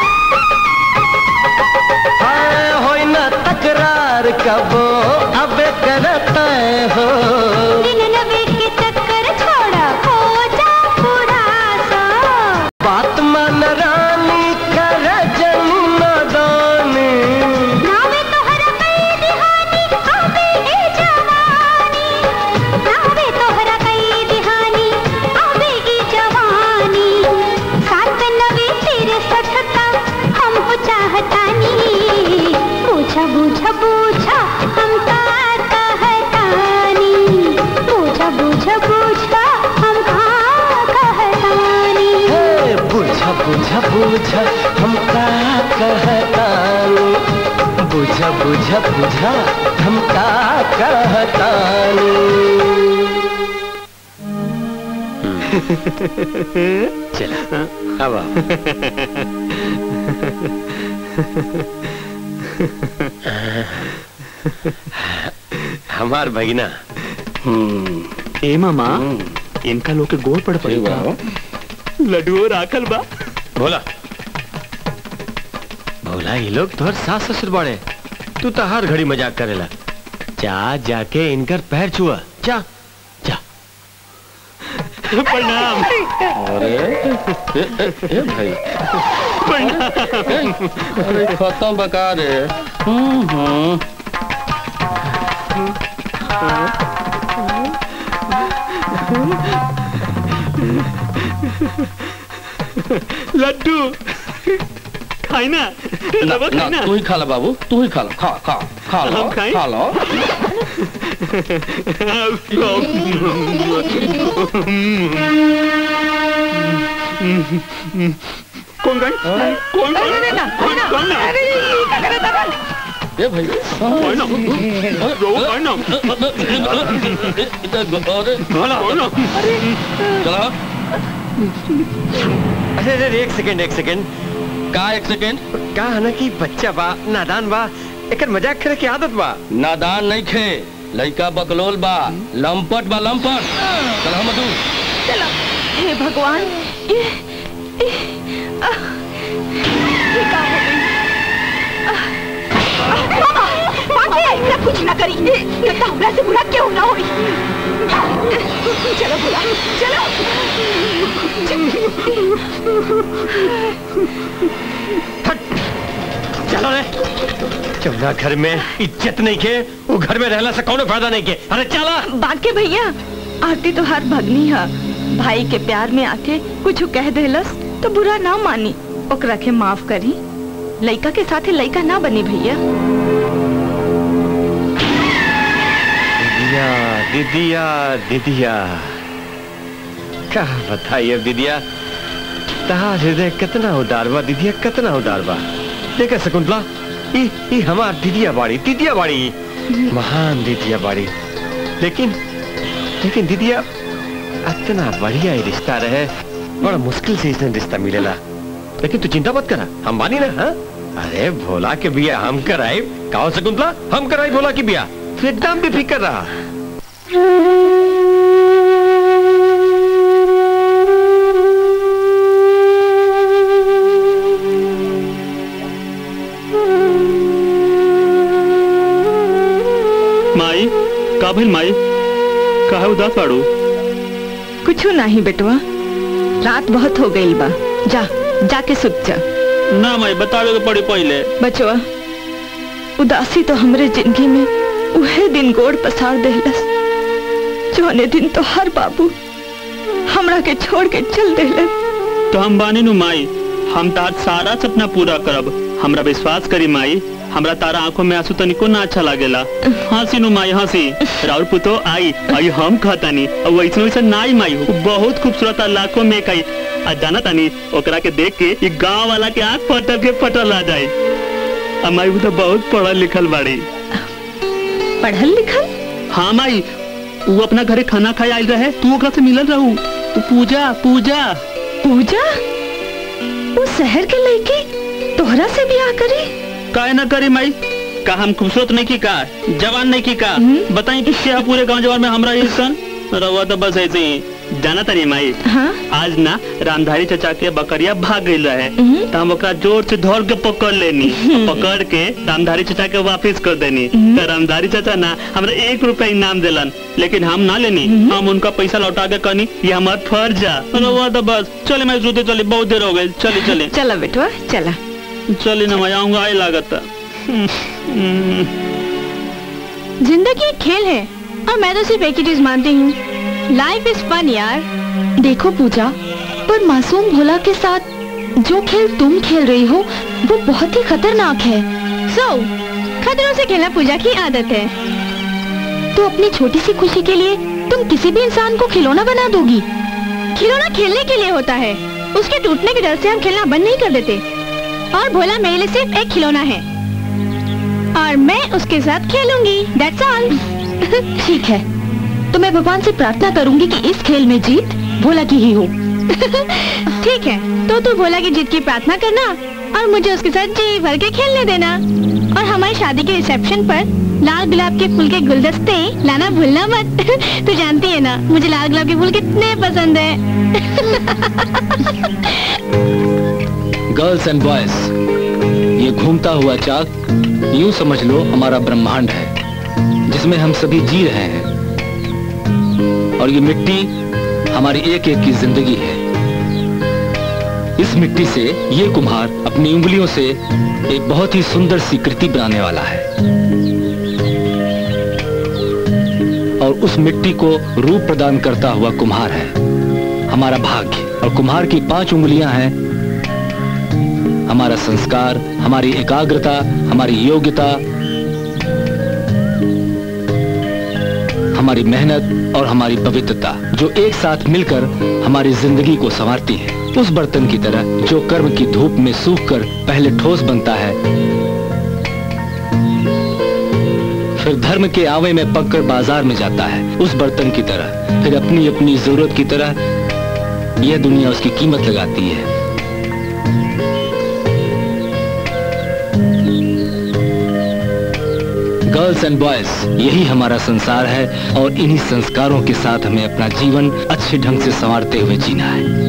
हाय होई न तकरार कबो अब कर तय हो निन्यानवे के चक्कर छोड़ा हो जा पूरा सो बात मन रानी कर जन्म दानी नावे तोहरा कई दिहानी आवे ए जवानी नावे तोहरा कई दिहानी आवे ई जवानी सात नवे तेरे सठता हम हो चाहतानी पूछा बूझा बूझा हम का कहतानी पूछा बूझा बूझा हम का कहतानी हे बुझा बुझा बुझा हम का कहतानी बुझा बुझा बुझा हम का कहतानी चला अब आओ। हमार भगीना ए मामा इनका लोग के गोड़ पड़ पड़ी लड्डू राखल बा भोला भोला ये लोग तोहर सास ससुर बड़े तू तो हर घड़ी मजाक करेला जा जाके इनकर पैर छुआ जा जा प्रणाम अरे ए, ए, ए भाई अरे खत्म बका रे हम्म, हम्म। लड्डू खाई ना ना, रवा खाई ना, ना तू ही खा लो बाबू तू ही खा लो खा खा खा लो हम खाएं? खा लो कौन गई कौन कौन कौन कौन ना ए भाई कौन ना रो कौन ना अरे कौन ना चला अरे अरे एक सेकंड एक सेकंड का एक सेकेंड का है ना कि बच्चा बा नादान बा एकर मजाक करे की आदत बा नादान नहीं खे लड़का बकलोल बा लंपट बा लंपट चल हम तू चलो हे भगवान ये ये आह, ये का हो गई आह, आह, बाबा बाकी ऐसा कुछ ना करी ये तो हमरा से बुरा क्यों ना होई चलो बुला चलो चलो रे चौना घर में इज्जत नहीं के वो घर में रहला से कौनो फायदा नहीं के अरे चला बाके भैया आरती तो हर भगनी है भाई के प्यार में आके कुछ कह देलस तो बुरा ना मानी ओकरा के माफ करी लइका के साथे लइका ना बनी भैया दीदिया दीदिया दीदिया क्या बताइए दीदिया तहार हृदय कितना उदार बा दीदिया कितना उदार बा देख शकुंतला ई ई हमार दीदिया बाड़ी दीदिया बाड़ी महान दीदिया बाड़ी लेकिन लेकिन दीदिया इतना बढ़िया ही रिश्ता रहे बड़ा मुश्किल से इसने रिश्ता मिलेला लेकिन तू चिंता मत करा हम मानी ना हाँ अरे भोला के बिया हम कराए कहो शकुंतला हम कराए भोला की बिया तू एकदम भी फिक्र रहा माई का भइल माई काहे उदास बाड़ू कुछ नहीं बेटवा रात बहुत हो गई बा जा जाके सुत जा ना माई बतावे के पड़ी पहले बचवा उदासी तो हमरे जिंदगी में उहे दिन गोड़ पसार देलस जोने दिन तो हर बाबू हमरा के छोड़ के चल देले तो हम बानी नु माई हम तार सारा सपना पूरा करब हमरा विश्वास करी माई हमरा तारा आंखों में आंसू तनिको ना अच्छा लागेला हंसी नु माई हंसी राउर पुतो आई आई हम कहतानी और वैसे वैसे नाई माई हो बहुत खूबसूरत आ लाखों में कई आ जाना तानी ओकरा के देख के ये गांव वाला के आंख फटल के फटल आ जाए आ माई तो बहुत पढ़ल लिखल बाड़ी पढ़ल लिखल हाँ माई वो अपना घरे खाना खाए आयल रहे तू ओकरा से मिलल रहू उ पूजा पूजा पूजा वो शहर के लड़की तोहरा से ब्याह करी काहे ना करी माई का हम खूबसूरत नहीं की का जवान नहीं की का बताई कि क्या पूरे गांव जवान में हमरा ही सन रवा तो बस ऐसे ही जाना तनी माई हाँ आज ना रामधारी चचा के बकरिया भाग गई रहे हम्म। तो हम ओकरा जोर से धर के पकड़ लेनी पकड़ के रामधारी चचा के वापस कर देनी तो रामधारी चचा ना हमरा एक रुपया इनाम दिलन लेकिन हम ना लेनी हम उनका पैसा लौटा के कहनी ये हमार फर्ज है रवा तो बस चले मैं सोते चले बहुत देर हो गई चले चले चला बेटवा चला चले ना मैं आऊंगा आई लागत जिंदगी एक खेल है और मैं तो सिर्फ एक ही चीज मानती हूँ लाइफ इज फन यार देखो पूजा पर मासूम भोला के साथ जो खेल तुम खेल रही हो वो बहुत ही खतरनाक है सो खतरों से खेलना पूजा की आदत है तो अपनी छोटी सी खुशी के लिए तुम किसी भी इंसान को खिलौना बना दोगी खिलौना खेलने के लिए होता है उसके टूटने के डर से हम खेलना बंद नहीं कर देते और भोला मेरे लिए सिर्फ एक खिलौना है और मैं उसके साथ खेलूंगी दैट्स ऑल ठीक है तो मैं भगवान से प्रार्थना करूंगी कि इस खेल में जीत भोला की ही हो ठीक है तो तू भोला की जीत की प्रार्थना करना और मुझे उसके साथ जी भर के खेलने देना और हमारी शादी के रिसेप्शन पर लाल गुलाब के फूल के गुलदस्ते लाना भूलना मत तू जानती है ना मुझे लाल गुलाब के फूल कितने पसंद है गर्ल्स एंड बॉयज ये घूमता हुआ चाक यूं समझ लो हमारा ब्रह्मांड है जिसमें हम सभी जी रहे हैं और ये मिट्टी हमारी एक एक की जिंदगी है इस मिट्टी से ये कुम्हार अपनी उंगलियों से एक बहुत ही सुंदर सी कृति बनाने वाला है और उस मिट्टी को रूप प्रदान करता हुआ कुम्हार है हमारा भाग्य और कुम्हार की पांच उंगलियां हैं हमारा संस्कार हमारी एकाग्रता हमारी योग्यता हमारी मेहनत और हमारी पवित्रता जो एक साथ मिलकर हमारी जिंदगी को संवारती है उस बर्तन की तरह जो कर्म की धूप में सूख कर पहले ठोस बनता है फिर धर्म के आवे में पककर बाजार में जाता है उस बर्तन की तरह फिर अपनी अपनी जरूरत की तरह यह दुनिया उसकी कीमत लगाती है गर्ल्स एंड बॉयज यही हमारा संसार है और इन्हीं संस्कारों के साथ हमें अपना जीवन अच्छे ढंग से संवारते हुए जीना है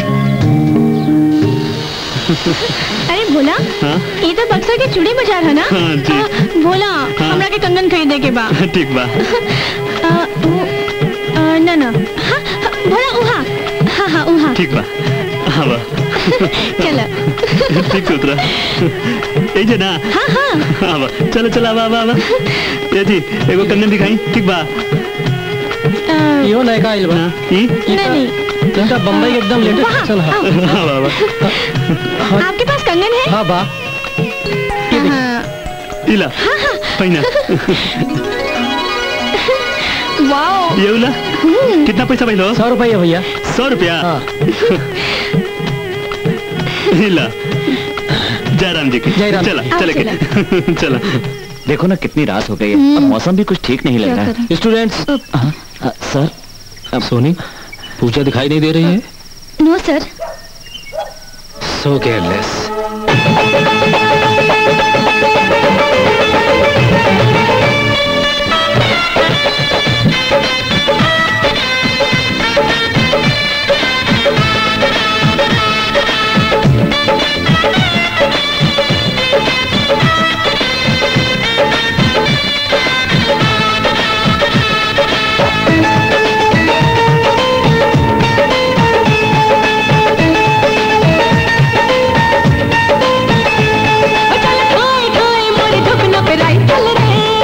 अरे भोला हाँ? ये तो बक्सर के चूड़ी बाजार है ना हाँ, जी। आ, भोला हाँ? हमरा के कंगन खरीदे के बा ठीक बा आ, वो, आ, ना ना हाँ, हाँ, भोला उहा हाँ हाँ उहा ठीक बा हाँ बा चलो ठीक उतरा ए जे ना हाँ हाँ हाँ बा चलो चलो आवा आवा आवा ये जी एगो कंगन दिखाई ठीक बा आ, यो नयका आइल बा हाँ, ई नहीं नहीं इनका बम्बई के एकदम लेटेस्ट वहाँ, फैशन है हाँ बा बा आपके पास कंगन है हाँ बा हाँ इला पहिना वाओ ये उला कितना पैसा भइलो सौ रुपया भैया सौ रुपया हाँ इला जयराम जी की जय राम। चला आओ, चले के चला देखो ना कितनी रात हो गई है और मौसम भी कुछ ठीक नहीं लग क्या रहा है करें? स्टूडेंट्स हाँ, हाँ, सर अब सोनी पूजा दिखाई नहीं दे रही है नो सर सो केयरलेस चल खाए खाए मोरे धुकना पे राइफल रे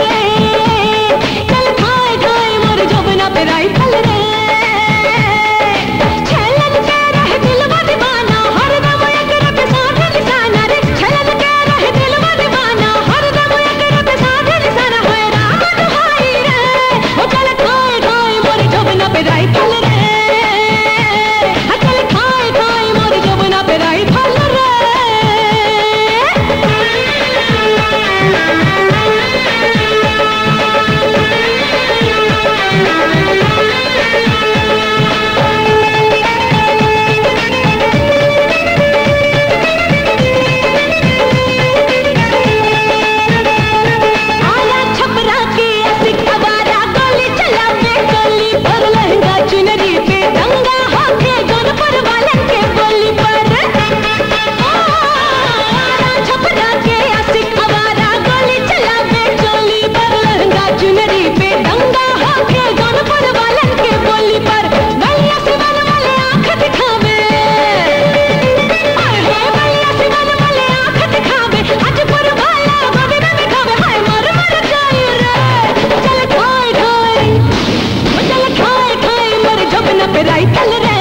पे राइफल रे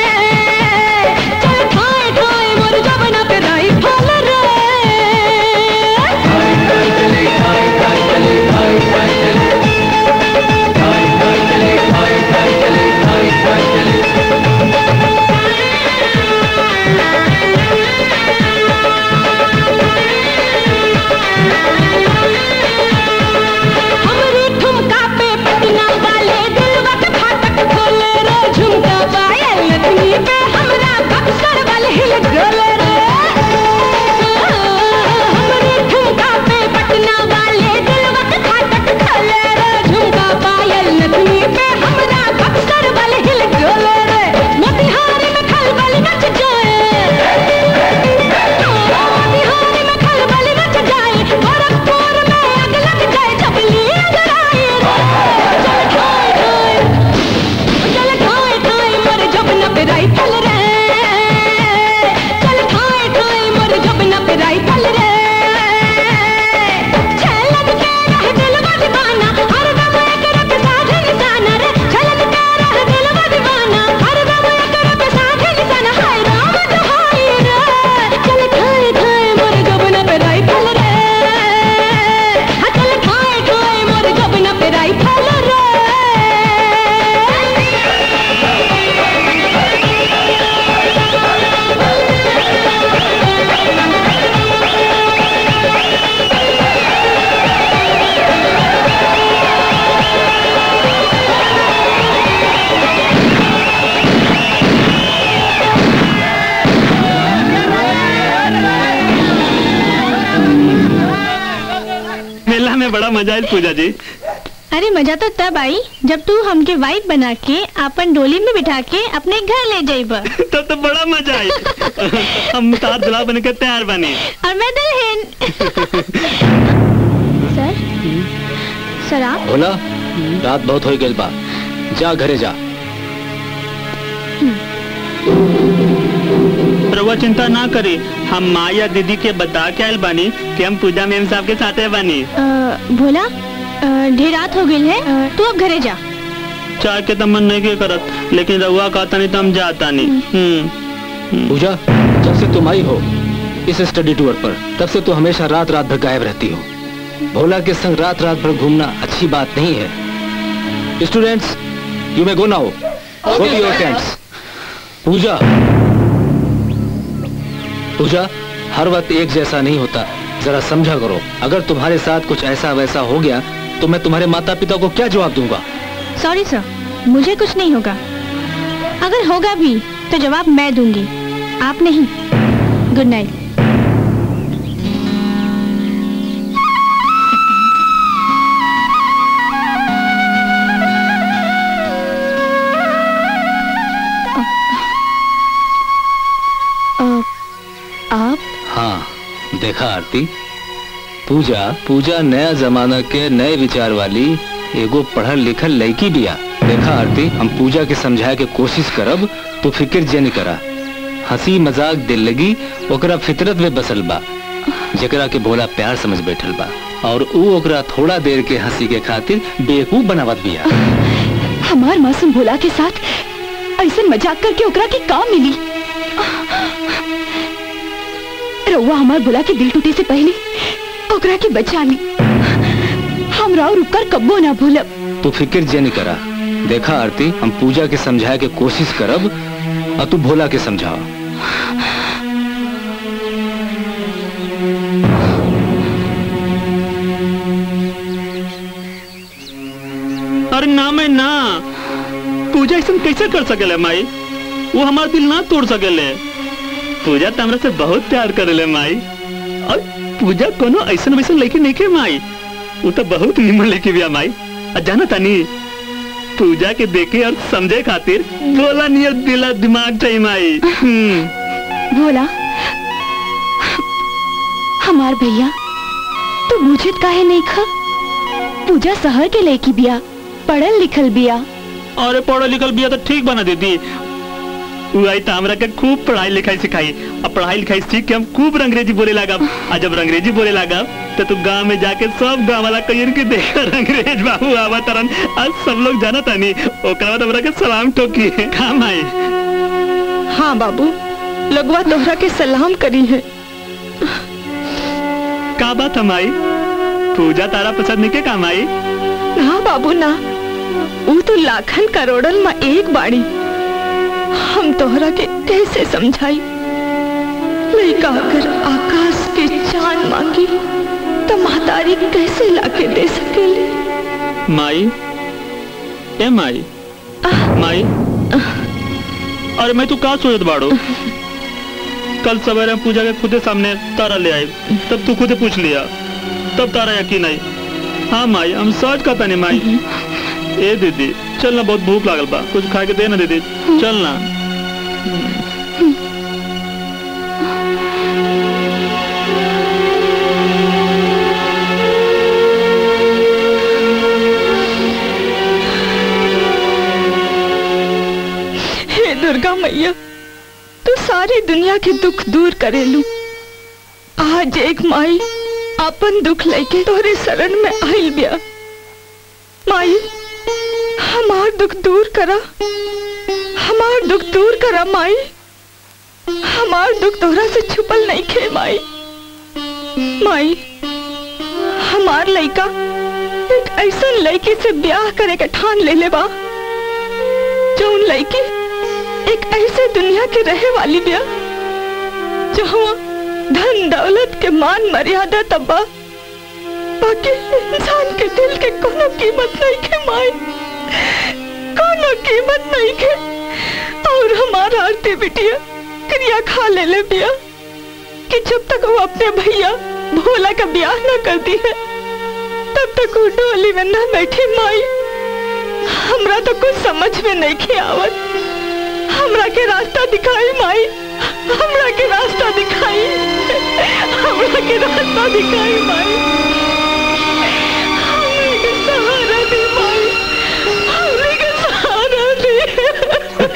चल ठाए ठाए मोर जबना पे राइफल रे हमरे ठुमका पे पटना वाले दिलवा के फाटक खोले रे झुमका पायल नथनी पे हमरा बक्सर वाले हिल डोले रे हमरे ठुमका पे पटना वाले दिलवा के फाटक खोले रे झुमका पायल नथनी पे हमरा बक्सर वाले हिल डोले रे मोतिहारी में खलबली मच जाए मोतिहारी में खलबली मच जाए गोरखपुर में आग लग जाए चपली अगर आए चल ठाए ठाए चल ठाए ठाए मोर जबना पे राइफल रे चल ठाए ठाए मोर जबना पे राइफल रे छलक के रह दिलवा दीवाना हर दम एकरा पे साधे निशाना रे छलक के रह दिलवा दीवाना हर दम एकरा पे साधे निशाना हाय राम दुहाई रे चल ठाए ठाए मोर जबना पे राइफल रे हाँ चल ठाए ठाए मोर जबना पे राइफल रे मेला में बड़ा मजा आयल पूजा जी अरे मजा तो तब आई जब तू हमके वाइफ बना के अपन डोली में बिठा के अपने घर ले जाइबा तब तो बड़ा मजा आई हम तार दुल्हा बन के तैयार बने और मैं दुल्हन सर सर आप भोला रात बहुत हो गई बा जा घरे जा रउआ चिंता ना करी हम माँ या दीदी के बता के आयल बानी कि हम पूजा मेम साहब के साथ बानी अ, भोला अ, ढेर रात हो गई है अ, तू अब घरे जा चाय के तो मन नहीं के करत लेकिन रउआ कहता नहीं तो हम जाता नहीं हम्म पूजा जब से तुम आई हो इस स्टडी टूर पर तब से तो हमेशा रात रात भर गायब रहती हो भोला के संग रात रात भर घूमना अच्छी बात नहीं है students you may go now go to your tents Puja Puja हर वक्त एक जैसा नहीं होता जरा समझा करो अगर तुम्हारे साथ कुछ ऐसा वैसा हो गया तो मैं तुम्हारे माता पिता को क्या जवाब दूंगा सॉरी सर मुझे कुछ नहीं होगा अगर होगा भी तो जवाब मैं दूंगी आप नहीं गुड नाइट आप हाँ देखा आरती पूजा पूजा नया जमाना के नए विचार वाली एगो पढ़ल लिखल लड़की बिया देखा आरती हम पूजा के समझाए के कोशिश करब तो फिक्र जन करा हंसी मजाक दिल लगी ओकरा फितरत में बसल बा जेकरा के भोला प्यार समझ बैठल बा और ऊ ओकरा थोड़ा देर के हंसी के खातिर बेवकूफ बनावत बिया हमार मासूम भोला के साथ ऐसे मजाक करके ओकरा के काम मिली रउआ हमार भोला के दिल टूटे से पहले ओकरा के बचा ली हम राव रुक कर कब्बो ना भूलब तू फिक्र जन करा देखा आरती हम पूजा के समझाए के कोशिश करब और तू भोला के समझाओ अरे ना मैं ना पूजा ऐसा कैसे कर सकेले माई वो हमारा दिल ना तोड़ सकेले पूजा तो हमरा से बहुत प्यार करेले माई और पूजा कोनो ऐसा वैसा लेके नहीं के माई वो तो बहुत निमन लेके बिया माई और जाना तानी पूजा के देखे और समझे खातिर बोला नियत दिला दिमाग चाहिए माई हम्म भोला हमार भैया तू बुझत काहे नहीं खा पूजा शहर के लड़की बिया पढ़ल लिखल बिया अरे पढ़ल लिखल बिया तो ठीक बना देती वो आई तो हमरा के खूब पढ़ाई लिखाई सिखाई अब पढ़ाई लिखाई सीख के हम खूब अंग्रेजी बोले लगा और जब अंग्रेजी बोले लगा तो तू गांव में जाके सब गांव वाला कहियन के देख अंग्रेज बाबू आवा तरन आज सब लोग जाना तानी ओकरा बाद हमरा के सलाम ठोकी काम आई हाँ बाबू लगवा तोहरा के सलाम करी है का बात हम आई पूजा तारा पसंद नहीं के काम आई ना बाबू ना वो तो लाखन करोड़न में एक बाड़ी हम तोहरा के कैसे समझाई लड़का अगर आकाश के चांद मांगी तो महतारी कैसे लाके दे सकेली माई ए माई माई अरे मैं तू का सोचत बाड़ो कल सवेरे हम पूजा के खुदे सामने तारा ले आई तब तू खुदे पूछ लिया तब तारा यकीन आई हाँ माई हम सोच का तनी माई ए दीदी चल ना बहुत भूख लागल बा कुछ खा के दे ना दीदी चल ना हे दुर्गा मैया तू सारी दुनिया के दुख दूर करेलू आज एक माई अपन दुख लेके तोरे शरण में आइल बिया माई हमार दुख दूर करा हमार दुख दूर करा माई हमार दुख तोहरा से छुपल नहीं खे माई माई हमार लइका एक ऐसा लड़की से ब्याह करे के ठान ले ले बा जौन लड़की एक ऐसे दुनिया के रहे वाली बिया जहाँ धन दौलत के मान मर्यादा तब्बा बाकी इंसान के दिल के कोनो कीमत नहीं के माई कोनो कीमत नहीं के और हमारा आरती बिटिया क्रिया खा ले ले बिया कि जब तक वो अपने भैया भोला का ब्याह न करती है तब तक वो डोली में न बैठी माई हमरा तो कुछ समझ में नहीं के आवत हमरा के रास्ता दिखाई माई हमरा के रास्ता दिखाई हमरा के रास्ता दिखाई माई हमरे के सहारा दे माई हमरे के सहारा दे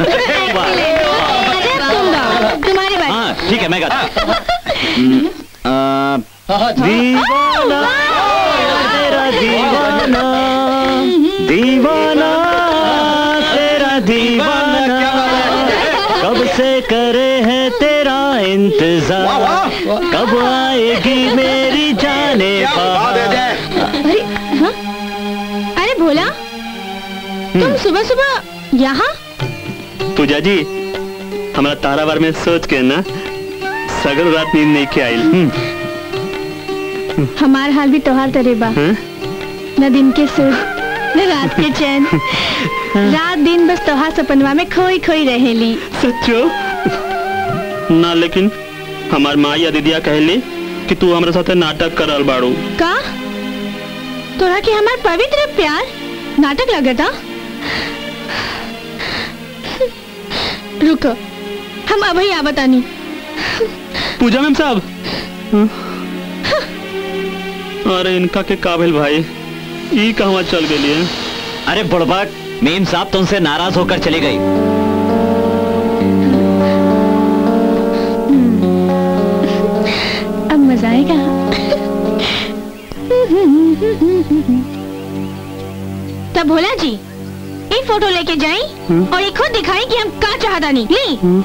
तुम्हारी बात हाँ ठीक है मैं गाता हूँ। हम्म, आ, दीवाना तेरा दीवाना दीवाना तेरा दीवाना कब से करे है तेरा इंतजार कब आएगी मेरी जाने अरे हाँ? अरे भोला तुम सुबह सुबह यहाँ पूजा जी हमारा तारा बार में सोच के ना सगल रात नींद नहीं के आइल हमार हाल भी तोहार तरे बा हाँ? न दिन के सुख न रात के चैन रात दिन बस तोहार सपनवा में खोई खोई रहेली सच्चो ना लेकिन हमार माँ या दीदिया कहली कि तू हमारे साथे नाटक करल बाड़ू का तोरा के हमार पवित्र प्यार नाटक लगता रुको हम अभी आवतानी पूजा मैम साहब हाँ? अरे इनका के काबिल भाई ई कहवा चल गई है अरे बुड़बक मेम साहब तुमसे नाराज होकर चली गई अब मजा आएगा तब भोला जी एक फोटो लेके जाई और एक खुद दिखाई कि हम का चाहता नहीं ली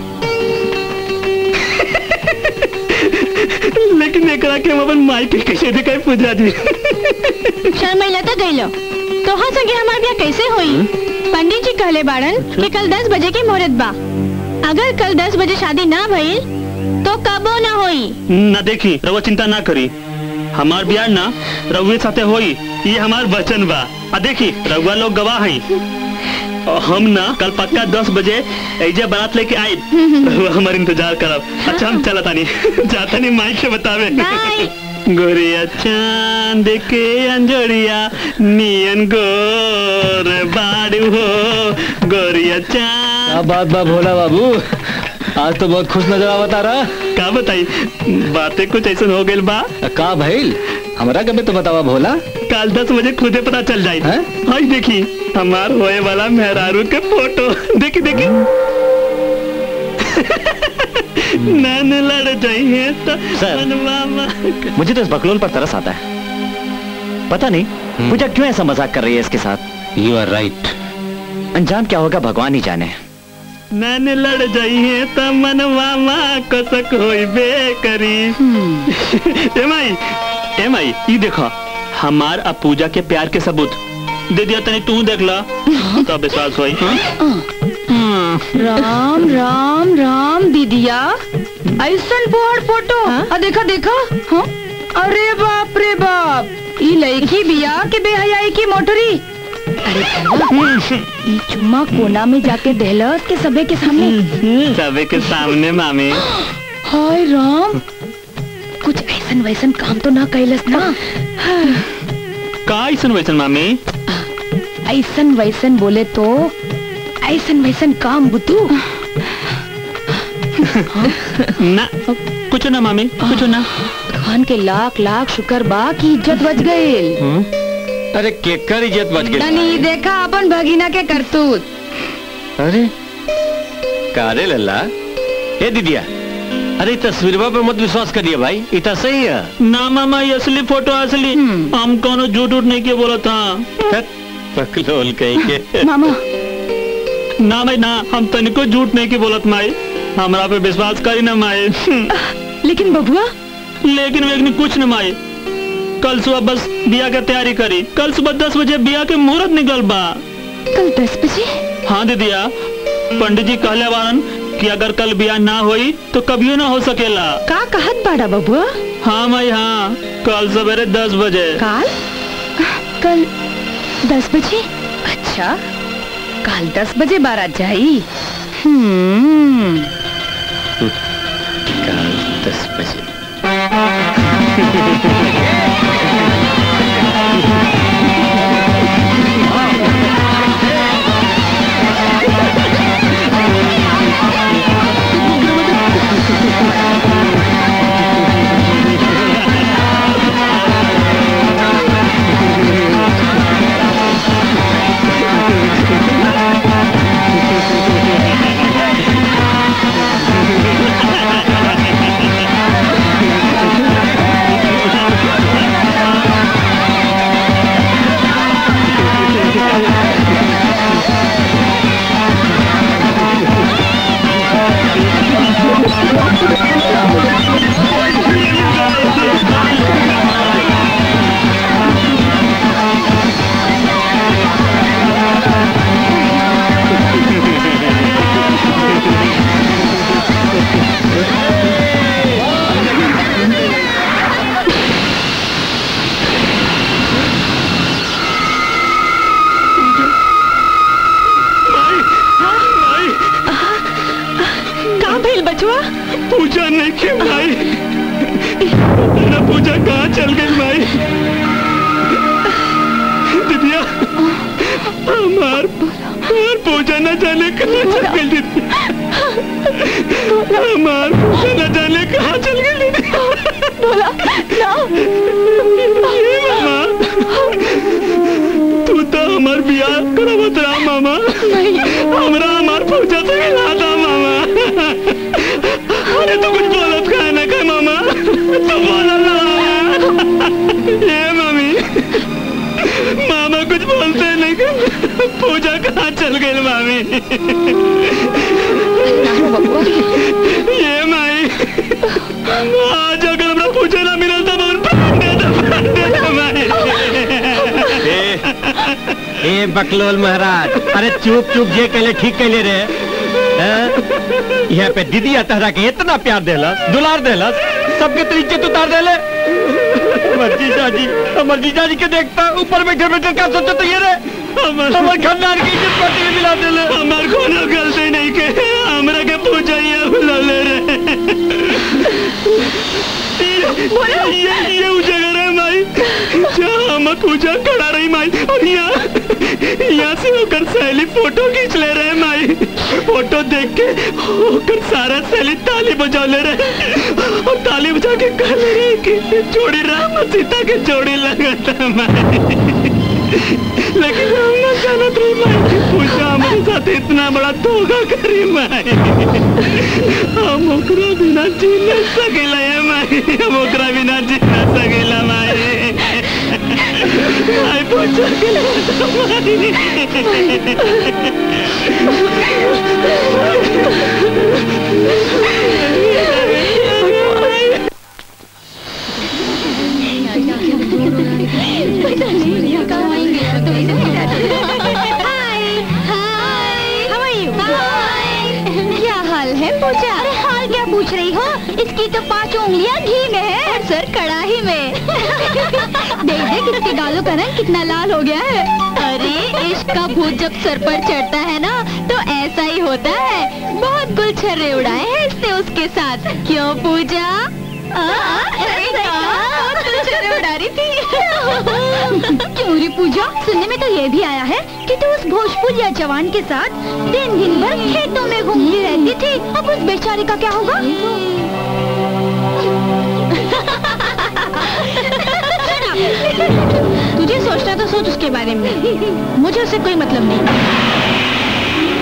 लेकिन एकरा के हम अपन माई के कैसे दिखाई पूजा जी शर्मिला तो गई लो तो हाँ संगे हमार ब्याह कैसे होई पंडित जी कहले बाड़न कि कल दस बजे की मुहूर्त बा अगर कल दस बजे शादी ना भइल तो कबो ना होई ना देखी रउआ चिंता ना करी हमार बियाह ना रउए साथे होई ये हमार वचन बा आ देखी रउआ लोग गवाह हैं और हम ना कल पक्का दस बजे ऐजे बारात लेके आई रउआ हमार इंतजार करब अच्छा हम चलत तानी जाता नहीं माइक से बतावे गोरिया चांद के अंजोरिया नियन गोर बाड़ू हो गोरिया चांद क्या बात बा भोला बाबू आज तो बहुत खुश नजर आवता रहा का बताई बातें कुछ ऐसा हो गई बा का भइल हमरा कभी तो बतावा भोला कल दस बजे खुदे पता चल जाए हाँ देखी हमार होए वाला मेहरारू के फोटो देखी देखी मैंने लड़ जाइए तो सर। मनवामा मुझे तो इस बकलोल पर तरस आता है पता नहीं पूजा क्यों ऐसा मजाक कर रही है इसके साथ यू आर राइट अंजाम क्या होगा भगवान ही जाने मैंने लड़ जाइए तो मनवामा कसक होई बे करी ए माई ए माई ये देखो हमार अब पूजा के प्यार के सबूत दे दिया तनी तू देख ला तब विश्वास होई हाँ? राम राम राम दीदिया ऐसन पोहर फोटो आ देखा देखा हाँ? अरे बाप रे बाप ई लड़की बिया के बेहयाई की मोटरी अरे भैया, ई चुम्मा कोना में जाके देहलस के सबे के सामने सबे के सामने मामी हाय राम कुछ ऐसन वैसन काम तो ना कैलस ना का ऐसन वैसन मामी ऐसन वैसन बोले तो ऐसन वैसन काम बुद्धू ना कुछ ना मामी कुछ ना खान के लाख लाख शुक्र बा की इज्जत बच गई अरे केकर इज्जत बच गई तनी देखा अपन भगीना के करतूत अरे कारे लल्ला ए दीदिया अरे तस्वीरवा पे मत विश्वास करिए भाई इतना सही है ना मामा ये असली फोटो असली हम कोनो झूठ उठ नहीं के बोला था पकलोल कहीं के मामा ना भाई ना हम तनिको झूठ नहीं के बोलत माई हमरा पे विश्वास करी ना माई लेकिन बबुआ लेकिन वेगनी कुछ न माई कल सुबह बस बिया के तैयारी करी कल सुबह दस बजे बिया के मुहूर्त निकल बा कल दस बजे हाँ दीदिया पंडित जी कहले बारन कि अगर कल बिया ना होई तो कभियो ना हो सकेला का कहत बाड़ा बबुआ हाँ माई हाँ कल सवेरे दस बजे काल कल दस बजे अच्छा कल दस बजे बारात जाई हम्म कल दस बजे का भइल बचवा पूजा नहीं की भाई तेरा पूजा कहाँ चल गई भाई दीदिया हमार हमार पूजा न जाने कहाँ चल गई दीदी हमार पूजा न जाने कहाँ चल गई दीदी बोला ना ये मामा तू तो हमार बियाह करावत रहा मामा हमरा हमार पूजा से मिला था मामा अरे तू कुछ बोलत का ना का मामा तू बोला ना मामा ये मम्मी मामा कुछ बोलते नहीं का पूजा कहाँ चल गई मामी ये माई आज अगर हमरा पूजा ना मिला तो बहुत प्राण दे दो प्राण दे दो माई ए बकलोल महाराज अरे चुप चुप जे कहले ठीक कहले रे हैं? यहाँ पे दीदी तहरा के इतना प्यार देलस दुलार देलस सबके तो इज्जत उतार देले हमर जीजा जी हमर जीजा जी के देखता ऊपर बैठे बैठे क्या सोचो तो ये रे हमर खानदान की इज्जत पार्टी में मिला देले हमार कोनो गलती नहीं के हमरा के पूजा ये बुला ले रे ये ये ये उ जगह है माई जहाँ हम पूजा करा रही माई और यहाँ यहाँ से होकर सहेली फोटो खींच ले रहे माई फोटो देख के होकर सारा सहेली ताली बजा ले रहे और ताली बजा के कह ले रहे कि जोड़ी राम और सीता के जोड़ी लगा था माई लेकिन हम ना जानत रही मैं कि पूजा हमारे साथ इतना बड़ा धोखा करी मैं हम ओकरा बिना जी न सकेला है मैं हम ओकरा बिना जी न सकेला मैं आई पूजा के क्या हाल है पूजा अरे हाल क्या पूछ रही हो इसकी तो पांच उंगलियां घी में है और सर कड़ाही में देख देख इसके गालों का रंग कितना लाल हो गया है अरे इश्क का भूत जब सर पर चढ़ता है ना तो ऐसा ही होता है बहुत गुलछर्रे उड़ाए हैं इसने उसके साथ क्यों पूजा आ, अरे बहुत गुलछर्रे उड़ा रही थी क्यों रे पूजा सुनने में तो ये भी आया है कि तू उस भोजपुरिया जवान के साथ दिन दिन भर खेतों में घूमती रहती थी अब उस बेचारे का क्या होगा तुझे सोचना तो सोच उसके बारे में मुझे उससे कोई मतलब नहीं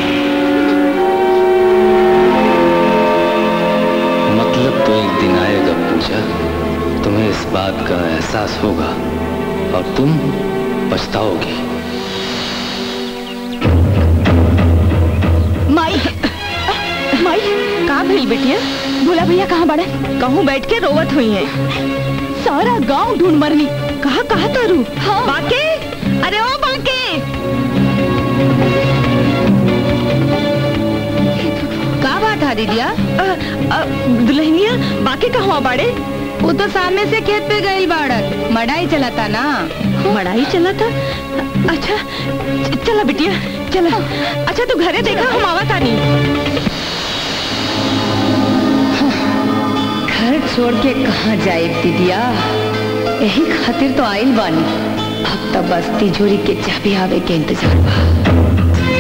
मतलब तो एक दिन आएगा पूजा तुम्हें इस बात का एहसास होगा और तुम पछताओगी माई माई कहाँ भई बेटिया भोला भैया कहाँ बड़े कहूँ बैठ के रोवत हुई है सारा गांव ढूंढ मरनी कहा कहा तारू हाँ। बाके अरे ओ बाके का बात है दीदिया दुल्हनिया बाके कहवा बाड़े वो तो सामने से खेत पे गई बाड़क मड़ाई चलाता ना मड़ाई चलाता अच्छा च- चला बिटिया चला अच्छा तू घरे देखा हम आवा तानी घर छोड़ के कहाँ जाए दीदिया यही खातिर तो आइल बानी अब तो बस तिजोरी के चाबी आवे के इंतजार बा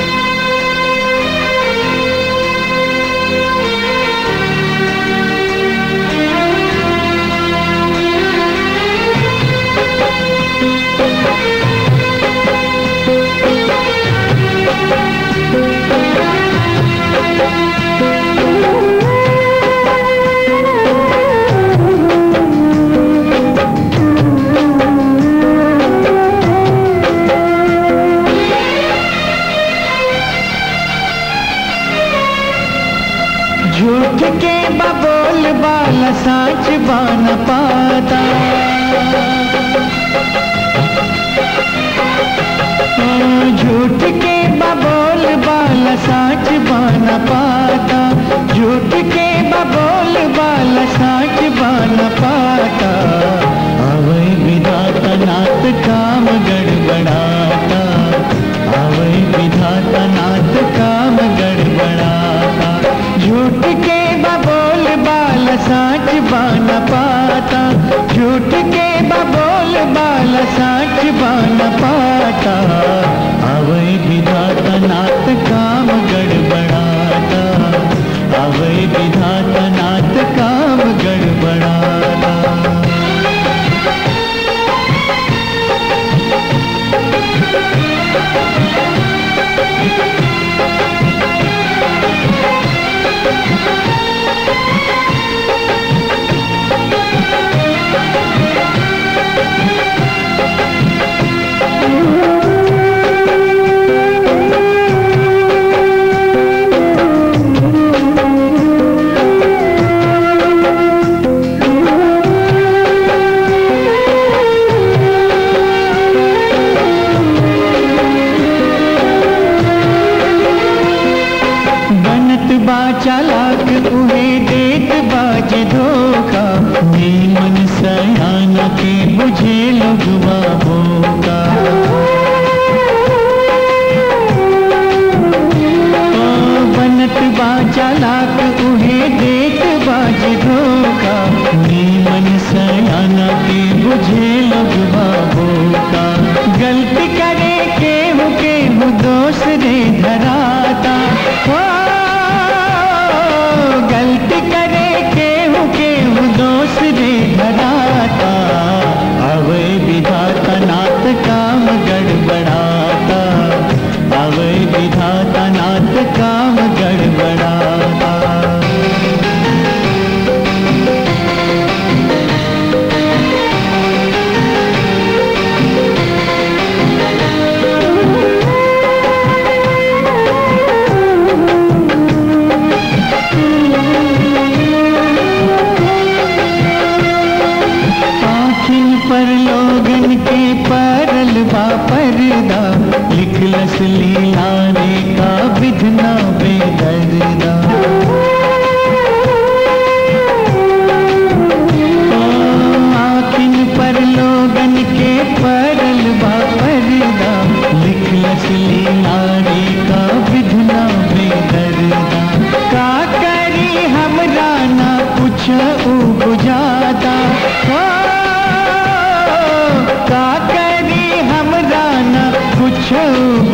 झूठ के बबोल बाल साच बान पाता ओ, झूठ के बबोल बाल साच बान पाता झूठ के बबोल बाल साच बान पाता अवै विधाता नाथ काम गड़बड़ाता अवै विधाता नाथ काम गड़बड़ाता झूठ के बबोल बाल साच बान पाता झूठ के बबोल बाल साच बान पाता अवै विधाता नाथ काम गड़बड़ाता अवै विधाता नाथ काम गड़बड़ाता बनत बा चालाक उहे देत बाज धोखा नीमन सयाना के बुझे लगवा होगा ओ बनत बा चालाक उहे देत बाज धोखा नीमन सयाना के बुझे लगवा होगा गलती करे केहू केहू दोष रे धराता ओ, गलती करे केहू केहू दोष रे धराता अवे विधाता नाथ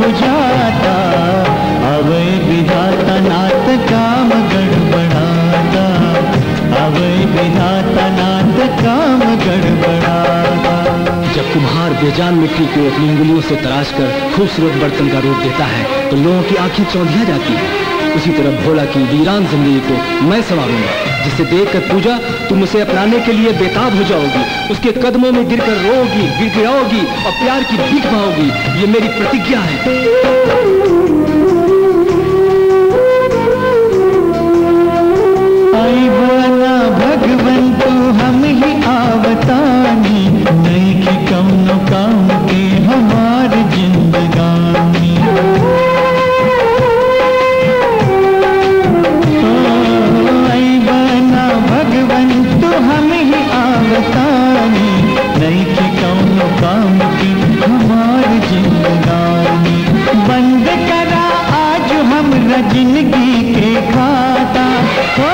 जाता अवै विधाता नाथ काम गड़बड़ाता अवै विधाता नाथ काम गड़बड़ाता जब कुम्हार बेजान मिट्टी को अपनी उंगलियों से तराश कर खूबसूरत बर्तन का रूप देता है तो लोगों की आंखें चौंधिया जाती है उसी तरह भोला की वीरान जिंदगी को मैं संवारूंगा जिसे देखकर पूजा तुम उसे अपनाने के लिए बेताब हो जाओगी उसके कदमों में गिरकर रोगी गिड़गिड़ाओगी और प्यार की भीख पाओगी ये मेरी प्रतिज्ञा है आई बना भगवन तो हम ही आवतानी नहीं कि कौनो काम के हमार जिंदगानी ओ, आई बना भगवन तो हम ही आवतानी नहीं कि कौनो काम की हमार जिंदगानी बंद करा आज हमरा जिंदगी के खाता ओ,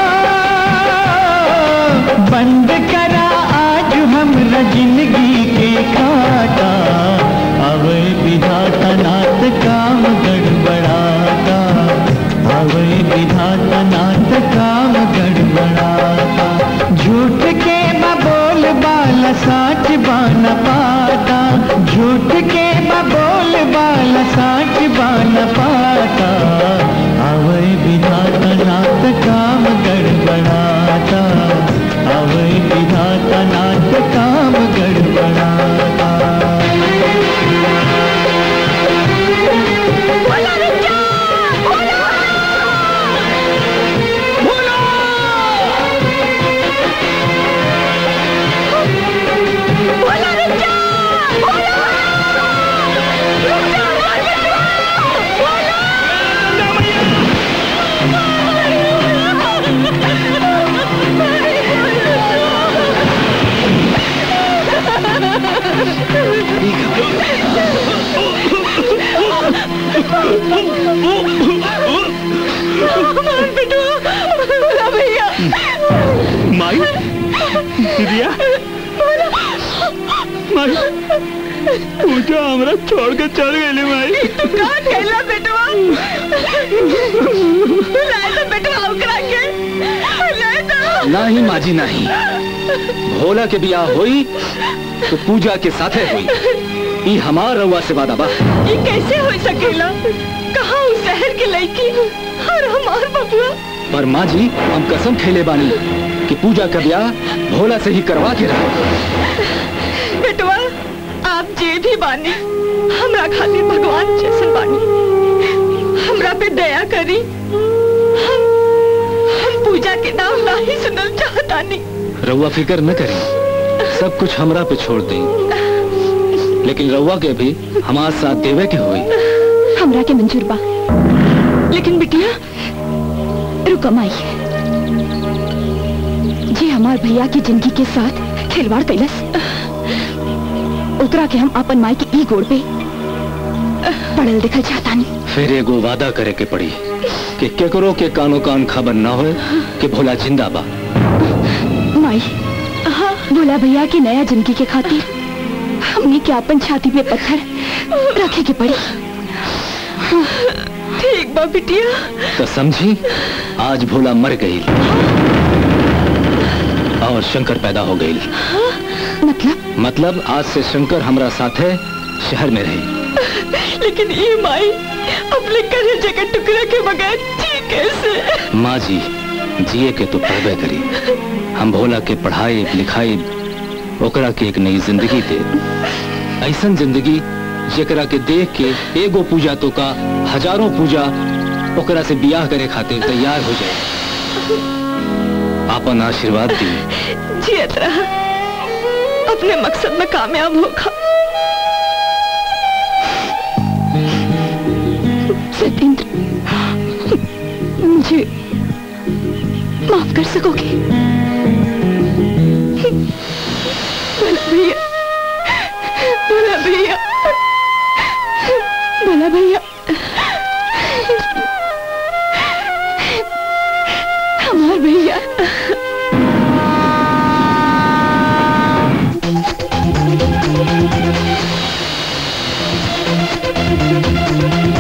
बंद करा आज हमरा जिंदगी के खाता अवै विधाता नाथ काम गड़बड़ाता अवै विधाता नाथ काम गड़बड़ाता झूठ के बबोल बाल साच बान पाता झूठ के बबोल बाल साच बान पाता अवै विधाता नाथ काम गड़बड़ाता अवै विधाता नाथ काम गड़बड़ाता भैया माई दीदिया माई पूजा हमरा छोड़ के चल गई माई तू का कहला बेटवा लाए तो बेटवा ओकरा के लाए तो नहीं माजी नहीं भोला के बियाह हुई तो पूजा के साथे हुई ई हमार रउआ से वादा बा ये कैसे हो सकेला कहाँ उस शहर की लड़की और हमार बबुआ पर माँ जी हम कसम खेले बानी कि पूजा का ब्याह भोला से ही करवा के रहा बेटवा आप जे भी बानी हमरा खातिर भगवान जैसन बानी हमरा पे दया करी हम हम पूजा के नाम नहीं सुनल चाहतानी रउआ फिक्र न करी सब कुछ हमरा पे छोड़ दें लेकिन रउआ के भी हमार साथ देवे के हुई हमरा के मंजूर बा लेकिन बिटिया रुको माई जी हमार भैया की जिंदगी के साथ खिलवाड़ कैलस ओकरा के हम अपन माई के ई गोड़ पे पड़ल दिखल चाहतानी फिर एगो वादा करे के पड़ी कि केकरो के कानो कान खबर न होए कि भोला जिंदा बा माई भोला भैया की नया जिंदगी के खातिर हमने के अपन छाती पे पत्थर रखे के पड़ी ठीक बा बिटिया तो समझी आज भोला मर गई और शंकर पैदा हो गई मतलब मतलब आज से शंकर हमरा साथे शहर में रही लेकिन ये माई अपने कलेजे के टुकड़े के बगैर जी कैसे माँ जी जिए के तो पढ़बे करी हम भोला के पढ़ाई लिखाई ओकरा के एक नई जिंदगी दे ऐसन जिंदगी जेकरा के देख के एगो पूजा तो का हजारों पूजा ओकरा से बियाह करे खातिर तैयार हो जाए आपन आशीर्वाद दी जियत रहा अपने मकसद में कामयाब होगा सत्येंद्र मुझे माफ कर सकोगे भला भैया भला भैया भला भैया हमार भैया Thank you.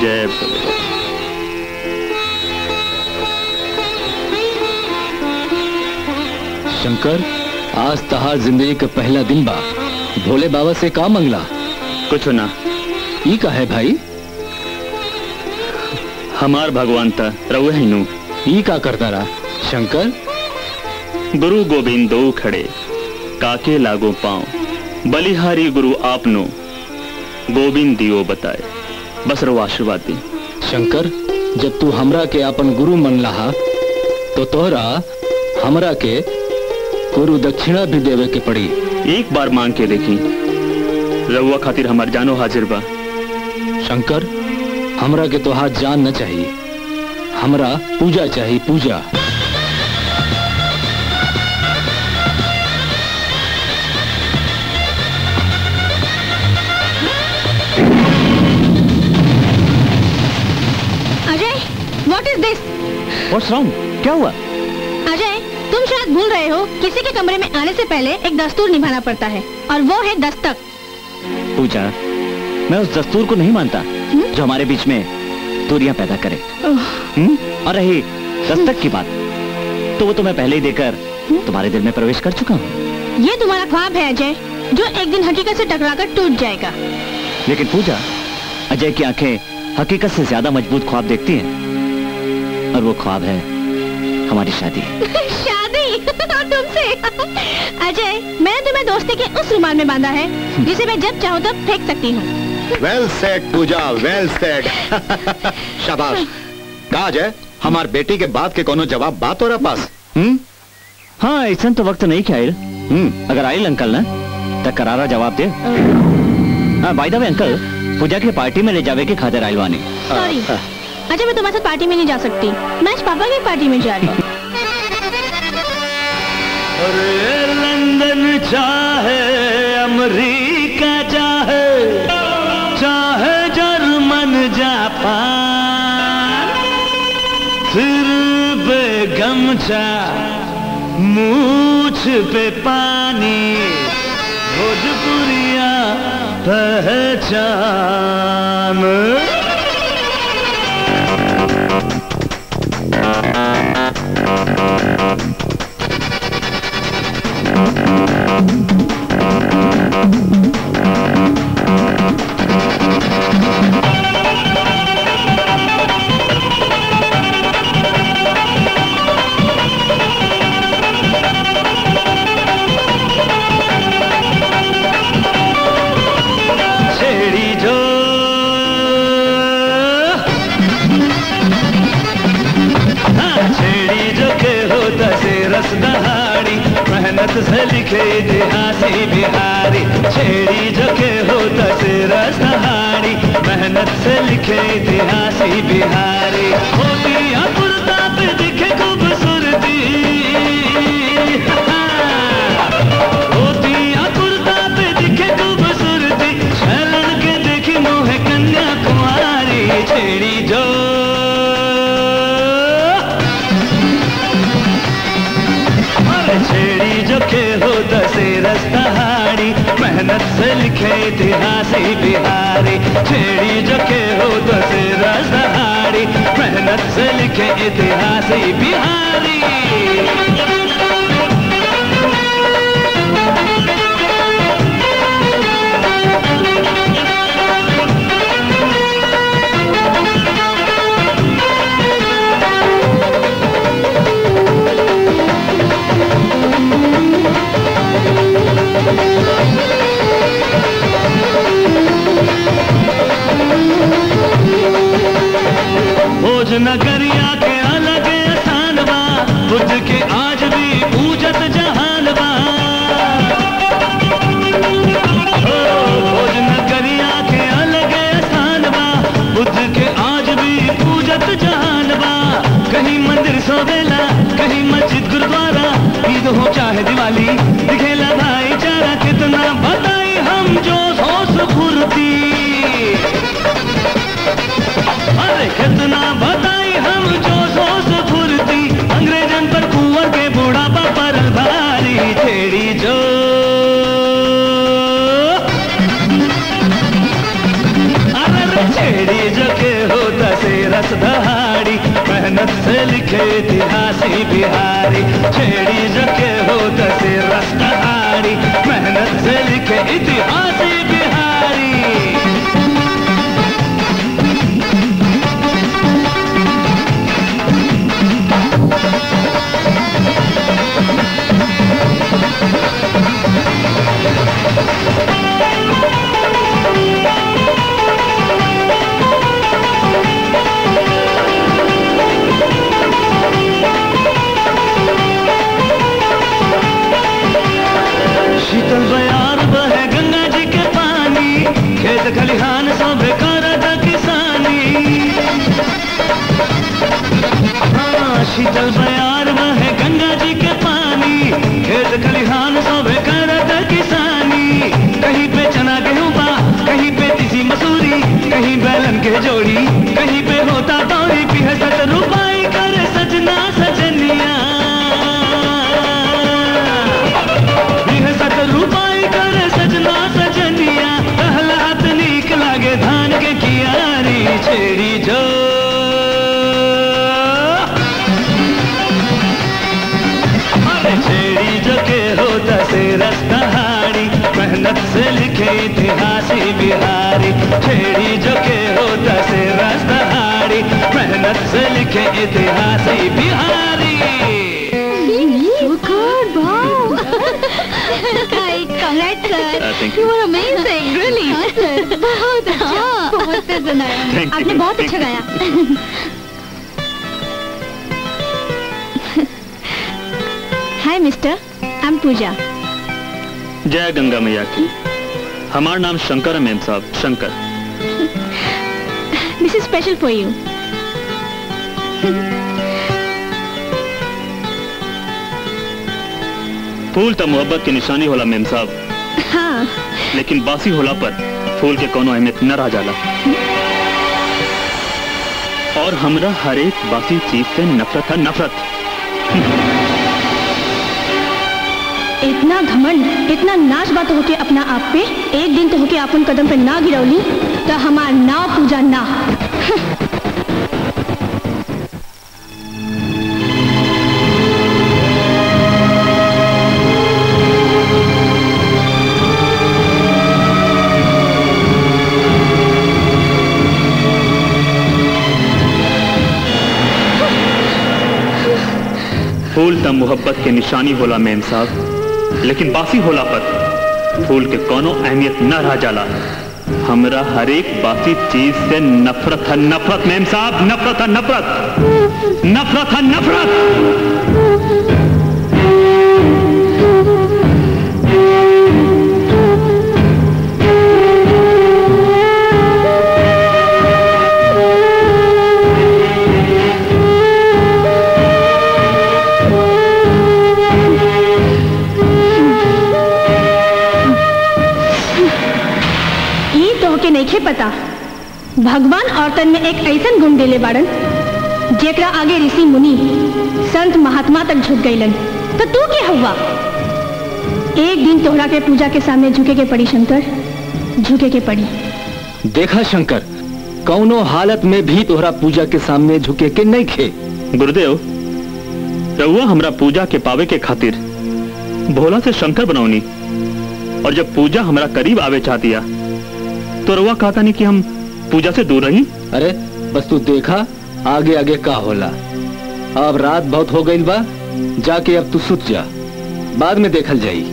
जय भोले शंकर आज तहार जिंदगी का पहला दिन बा भोले बाबा से का मंगला कुछ ना ई का है भाई हमार भगवान था रहुए ही नु ई का करता रहा शंकर गुरु गोविंद दो खड़े काके लागो पांव बलिहारी गुरु आपनो गोविंद दियो बताए बस रो आशीर्वाद दी शंकर जब तू हमरा के अपन गुरु मन लहा तो तोहरा हमरा के गुरु दक्षिणा भी देवे के पड़ी एक बार मांग के देखी रहुआ खातिर हमार जानो हाजिर बा शंकर हमरा के तोहार जान न चाहिए हमरा पूजा चाहिए Puja Ajay what is this what's wrong क्या हुआ अजय तुम शायद भूल रहे हो किसी के कमरे में आने से पहले एक दस्तूर निभाना पड़ता है और वो है दस्तक पूजा मैं उस दस्तूर को नहीं मानता जो हमारे बीच में दूरियां पैदा करे हम्म? और रही दस्तक की बात तो वो तो मैं पहले ही देकर तुम्हारे दिल में प्रवेश कर चुका हूँ ये तुम्हारा ख्वाब है अजय जो एक दिन हकीकत से टकराकर टूट जाएगा लेकिन पूजा अजय की आंखें हकीकत से ज्यादा मजबूत ख्वाब देखती हैं और वो ख्वाब है हमारी शादी शादी और तुमसे अजय मैंने तुम्हें दोस्ती के उस रुमाल में बांधा है जिसे मैं जब चाहूँ तब फेंक सकती हूँ well said Puja well said शाबाश कहा जाए हमार बेटी के बात के कोनो जवाब बात हो रहा पास हम्म हाँ ऐसा तो वक्त नहीं क्या आयल हम्म अगर आयल अंकल ना तो करारा जवाब दे हाँ बाय द वे अंकल पूजा की पार्टी में ले जावे के खातिर आयल वानी सॉरी अजय मैं तुम्हारे साथ पार्टी में नहीं जा सकती मैं आज पापा की पार्टी में जा रही हूँ अरे लंदन चाहे अमेरिका चाहे चाहे जर्मन जापान सिर पे गमछा मूछ पे पानी भोजपुरिया पहचान छेड़ी जो हाँ, छेड़ी जो के होता से रस दहाड़ी मेहनत से लिखे इतिहासी बिहारी छेड़ी जो के होता से रस दहाड़ी मेहनत से लिखे इतिहासी बिहारी होती अपुरता पे दिखे खूबसूरती हाँ, होती अपुरता पे दिखे खूबसूरती शरण के देखी मोह कन्या कुमारी छेड़ी जो अरे छेड़ी जो के हो दसे रस्तहाड़ी मेहनत से लिखे इतिहासी बिहारी छेड़ी जो के हो दसे रस्तहाड़ी मेहनत से लिखे इतिहासी बिहारी भोज नगरिया के अलग स्थान बा बुद्ध के आज भी पूजत जहान बा ओ, भोज नगरिया के अलग स्थान बा बुद्ध के आज भी पूजत जहान बा कहीं मंदिर सोवेला कहीं मस्जिद गुरुद्वारा ईद हो चाहे दिवाली दिखेला भाईचारा कितना बताई हम जो होश फुर्ती अरे कितना बताई हम जो छेड़ी जो के होता से रस दहाड़ी मेहनत से लिखे इतिहासी बिहारी छेड़ी जो के होता से रस दहाड़ी मेहनत से लिखे इतिहासी बिहारी शीतल बयार बहे गंगा जी के पानी खेत खलिहान सब करत किसानी हाँ शीतल बयार बहे गंगा जी के पानी खेत खलिहान सब करत किसानी कहीं पे चना गेहूं बा कहीं पे तीसी मसूरी कहीं बैलन के जोड़ी कहीं पे होता दौड़ी पिहसत रुपाई करे सजना सजनिया सत रूपाई करे सजना सजनिया कहलात नीक लागे धान के कियारी छेड़ी जो अरे छेड़ी जो के होता से रस्तहारी मेहनत से लिखे इतिहासी बिहारी छेड़ी जो के होता से रस्तहारी मेहनत से लिखे इतिहासी Bihari So good, wow. Hi, congrats, sir. Uh, thank you you. were amazing, really. हाँ, sir. बहुत अच्छा, बहुत पसंद आया Thank you, आपने बहुत thank अच्छा you. गाया hi mister I am Puja जय गंगा मैया की हमारा नाम शंकर है मेम साहब Shankar this is special for you फूल तो मोहब्बत की निशानी होला मेम साहब हाँ लेकिन बासी होला पर फूल के कोनो अहमियत न रह जाला और हमरा हर एक बासी चीज से नफरत है नफरत इतना घमंड इतना नाच बात होके अपना आप पे एक दिन तो होके अपन कदम पे ना गिरौली तो हमार नाव पूजा ना फूल त मोहब्बत के निशानी होला मेम साहब लेकिन बासी होला पर फूल के कोनो अहमियत न रह जाला हमरा हर एक बासी चीज से नफरत है नफरत मेम साहब नफरत है नफरत नफरत है नफरत ई तो के नहीं पता भगवान औरतन में एक ऐसन गुण देले बाड़न जेकरा आगे ऋषि मुनि संत महात्मा तक झुक गईलन तो तू के हुआ एक दिन तोहरा के पूजा के सामने झुके के पड़ी शंकर झुके के पड़ी देखा शंकर कौनो हालत में भी तोहरा पूजा के सामने झुके के नहीं खे गुरुदेव रउआ हमरा पूजा के पावे के खातिर भोला से शंकर बनौनी और जब पूजा हमरा करीब आवे चाहतिया तो रउआ कहता नहीं कि हम पूजा से दूर रही अरे बस तू देखा आगे आगे का होला अब रात बहुत हो गई बा जाके अब तू सुत जा बाद में देखल जाई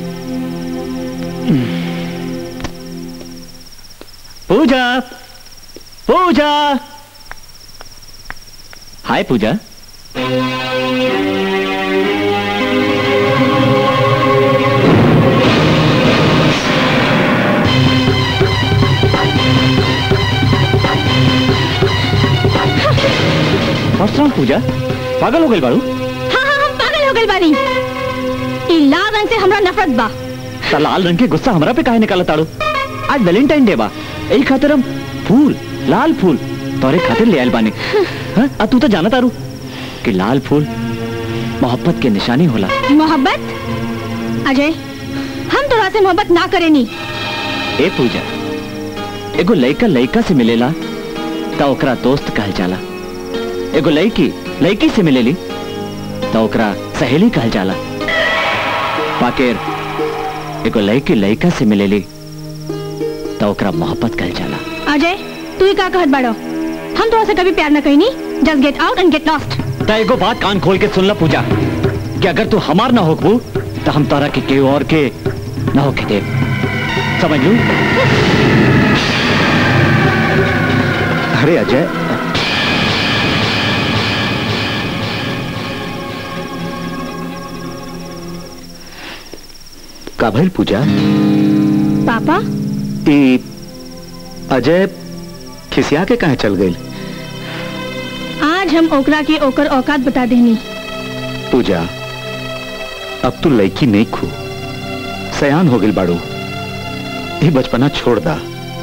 पूजा पूजा हाय पूजा What's wrong, पूजा पागल हो गई बाड़ू हाँ हाँ हम पागल हो गए बानी ई लाल रंग से हमरा नफरत बा ता लाल रंग के गुस्सा हमरा पे काहे निकाला ताड़ू आज वैलेंटाइन डे बा यही खातिर हम फूल लाल फूल तोरे खातिर ले आयल बानी हाँ आ तू तो जाना तारू कि लाल फूल मोहब्बत के निशानी होला मोहब्बत अजय हम तोरा से मोहब्बत ना करेनी ए पूजा एगो लइका लइका से मिलेला तो ओकरा दोस्त कहल जाला एगो लड़की लड़की से मिलेली तो ओकरा सहेली कहल जाला बाकेर एगो लड़की लड़का से मिलेली तो ओकरा मोहब्बत कहल जाला अजय तू ही का कहत बाड़ो हम तो से कभी प्यार न कही नहीं just get out and get lost तो एगो बात कान खोल के सुन ला पूजा कि अगर तू हमार ना होकबू तो हम तोरा के केहू और के ना होके दे समझ लू अरे अजय का भइल पूजा पापा ई अजय खिसिया के कहा चल गई आज हम ओकरा के ओकर औकात बता देनी पूजा अब तू लड़की नहीं खू सयान हो गई बाड़ू ये बचपना छोड़ दा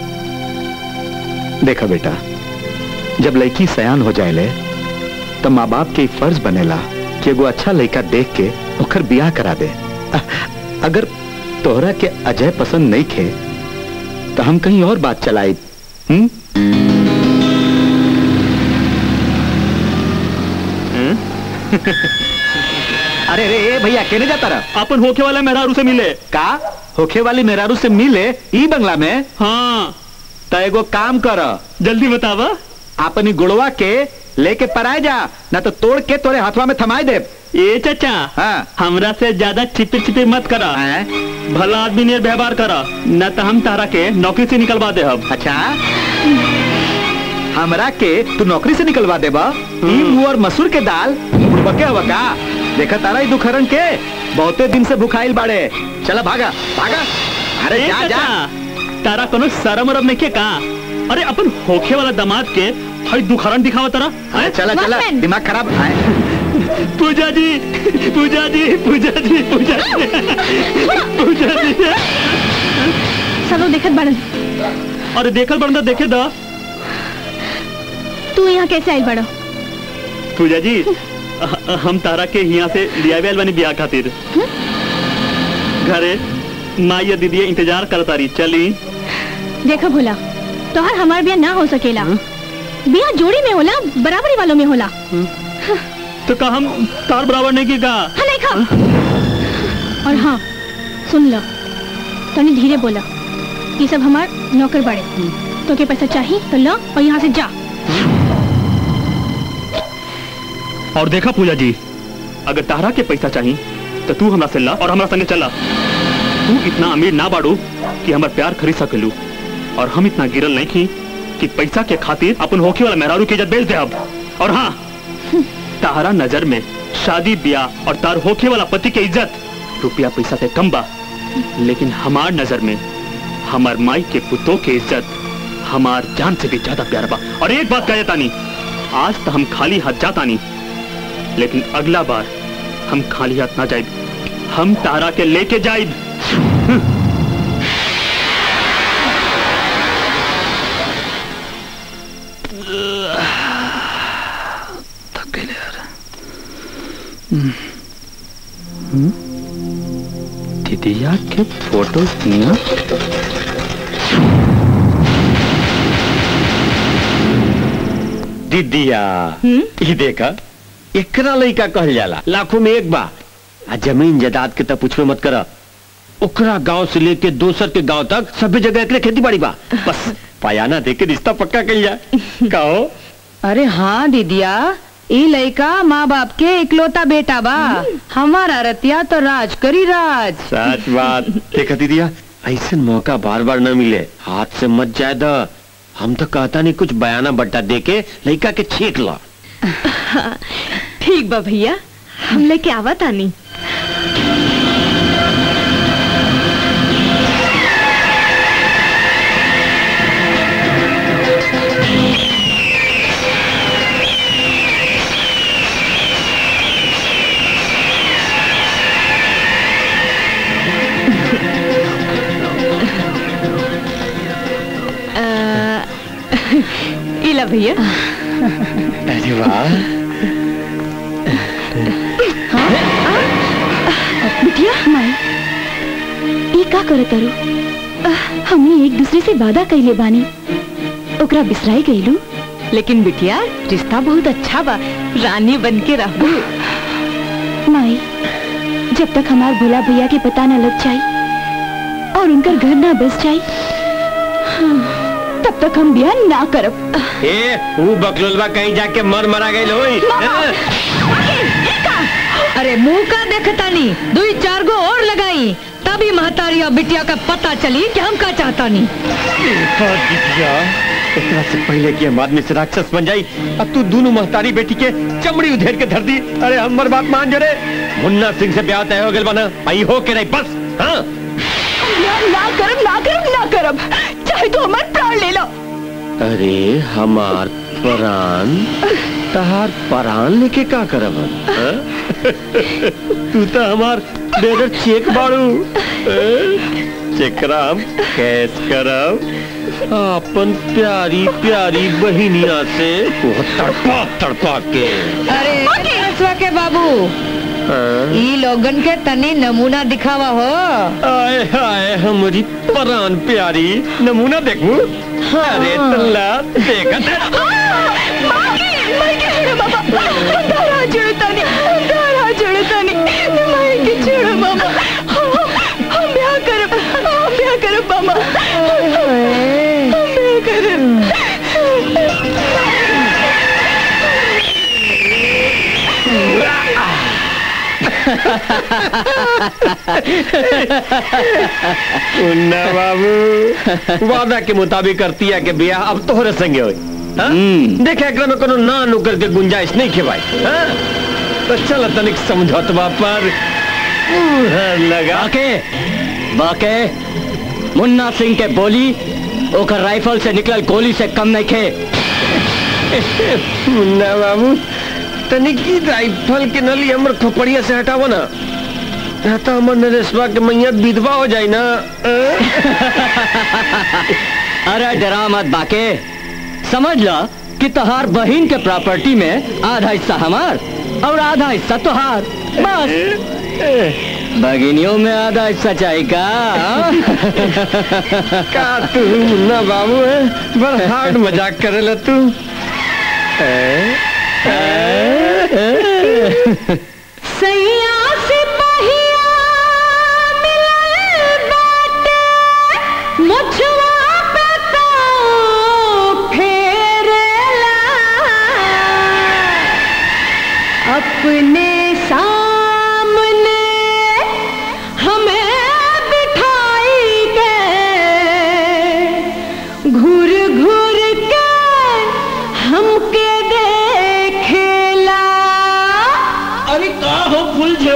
देखा बेटा जब लड़की सयान हो जाए तो माँ बाप के ई फर्ज बनेला कि एगो अच्छा लड़का देख के ओकर बियाह करा दे अ- अगर तोहरा के अजय पसंद नहीं खे तो हम कहीं और बात चलाई हम्म अरे रे ए भैया केने जाता रहा अपन होके वाला मेहरारू से मिले का होखे वाली मेहरारू से मिले ई बंगला में हाँ तो एगो काम कर जल्दी बतावा अपनी गुड़वा के लेके पराए जा ना तो तोड़ के तोरे हाथवा में थमाई दे ए चाचा हाँ हमरा से ज्यादा छिपे छिपे मत करा भला आदमी ने व्यवहार करा न तो हम तारा के नौकरी से निकलवा दे अब अच्छा हमरा के तू नौकरी से निकलवा देबा ई मुअर मसूर के दाल बुड़बके हवा का देखा तारा ई दुखरन के बहुते दिन से भुखाइल बाड़े चला भागा भागा अरे ए जा जा चाचा, तारा कोनो शरम उरम नहीं के का अरे अपन होखे वाला दामाद के हई दुखरन दिखावा तारा अरे चला चला दिमाग खराब है पूजा जी पूजा जी पूजा जी पूजा जी पूजा जी सब लोग देखत बाड़न अरे देखल बंदा देखे दा तू यहाँ कैसे आई बड़ो पूजा जी अ- हम तारा के यहाँ से लिया आइल बानी बियाह खातिर घरे माँ या दीदी इंतजार करता रही चली देखो भोला तोहर हमार बिया ना हो सकेला बिया जोड़ी में होला बराबरी वालों में होला तो का हम तार बराबर नहीं की का हाँ नहीं खा और हाँ सुन लो तनी धीरे बोला ये सब हमार नौकर बड़े तो के पैसा चाहिए तो लो और यहाँ से जा और देखा पूजा जी अगर तारा के पैसा चाहिए तो तू हमरा से ला और हमरा संगे चला तू इतना अमीर ना बाड़ू कि हमार प्यार खरीद सकेलू और हम इतना गिरल नहीं की कि पैसा के खातिर अपन होके वाला मेहरारू की इज्जत बेच दे अब और हाँ तारा नजर में शादी ब्याह और तार होके वाला पति के इज्जत रुपया पैसा से कम बा लेकिन हमार नजर में हमार माई के पुतों के इज्जत हमार जान से भी ज्यादा प्यार बा और एक बात कह तानी आज तो हम खाली हाथ जाता नहीं लेकिन अगला बार हम खाली हाथ ना जाए हम तारा के लेके जाए दीदिया के फोटो दिया दीदिया ये देखा एकरा लइका कहल जाला लाखों में एक बा आ जमीन जायदाद के तब पूछबे मत करा ओकरा गांव से लेके दोसर के गांव तक सभी जगह एकरे खेती बाड़ी बा बस पायाना दे के रिश्ता पक्का कइल जाए कहो अरे हाँ दीदिया ई लड़का माँ बाप के इकलौता बेटा बा हमारा रतिया तो राज करी राज सच बात देखा दीदिया ऐसे मौका बार बार न मिले हाथ से मत जाए द हम तो कहता नहीं कुछ बयाना बट्टा दे के लड़का के छीक ला ठीक बा भैया हम लेके आवा तानी इला भैया अरे वाह बिटिया माई ई का करे तारू हमने एक दूसरे से वादा कैले बानी ओकरा बिसराई गईलू लेकिन बिटिया रिश्ता बहुत अच्छा बा रानी बन के रहू माई जब तक हमार भोला भैया के पता न लग जाई और उनकर घर ना बस जाई तब तक हम ब्याह ना करब ए वो बकलोलवा कहीं जाके मर मरा गई होई हाँ? अरे मुंह का देखता नहीं दुई चार गो और लगाई तभी महतारी और बिटिया का पता चली कि हम का चाहता नहीं देखा दिदिया एकरा से पहले कि हम आदमी से राक्षस बन जाई अब तू दोनों महतारी बेटी के चमड़ी उधेर के धर दी अरे हमर बात मान जरे मुन्ना सिंह से ब्याह तय हो गइल बना आई हो के नहीं बस हाँ ब्याह ना करब ना करब ना करब चाहे तो हमार प्राण ले लो अरे हमार परान तहार परान लेके का करब हम, हाँ? तू तो हमार डेढ़ चेक बाड़ू हाँ? चेकरा हम कैस करब अपन प्यारी प्यारी बहिनिया से वो तड़पा तड़पा के अरे रसवा के बाबू हाँ? ई लोगन के तनी नमूना दिखावा हो आए हाय हमारी परान प्यारी नमूना देखू अरे तल्ला देखा दारा जुड़तानी दारा जुड़तानी माई के छोड़ो मामा हम ब्याह करब हम ब्याह करब मामा हम ब्याह करब मुन्ना बाबू वादा के मुताबिक करती है कि ब्याह अब तोहरे संगे होई हाँ? देखे एकरा में कोनो ना नुकर के गुंजाइश नहीं खे भाई हाँ? तो चल तनिक समझौतवा पर मुहर लगा बाके बाके मुन्ना सिंह के बोली ओकर राइफल से निकलल गोली से कम नहीं खे मुन्ना बाबू तनिक की राइफल के नली हमर खोपड़िया से हटावो ना ना तो हमर नरेशवा के मैया विधवा हो जाई ना अरे डरा मत बाके समझ ला कि तहार बहन के प्रॉपर्टी में आधा हिस्सा हमार और आधा हिस्सा तुहार बस भगिनियों में आधा हिस्सा चाहिए का का तू मुन्ना बाबू है बड़ हार्ड मजाक करे तू सैया सिपहिया मिलल बाटे मुछवा पे तो फेरेला अपने सामने हमें बिठाई के घूर घूर के हमके देखेला अरे का हो फुल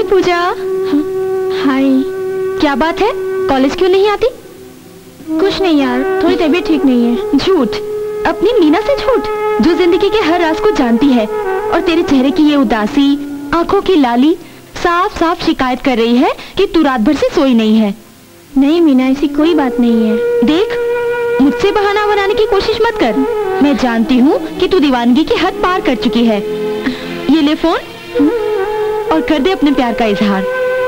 हाय पूजा हाय क्या बात है कॉलेज क्यों नहीं आती कुछ नहीं यार थोड़ी तबीयत ठीक नहीं है झूठ अपनी मीना से झूठ जो जिंदगी के हर राज को जानती है और तेरे चेहरे की ये उदासी आंखों की लाली साफ साफ शिकायत कर रही है कि तू रात भर से सोई नहीं है नहीं मीना ऐसी कोई बात नहीं है देख मुझसे बहाना बनाने की कोशिश मत कर मैं जानती हूँ कि तू दीवानगी की हद पार कर चुकी है ये ले फोन और कर दे अपने प्यार का इजहार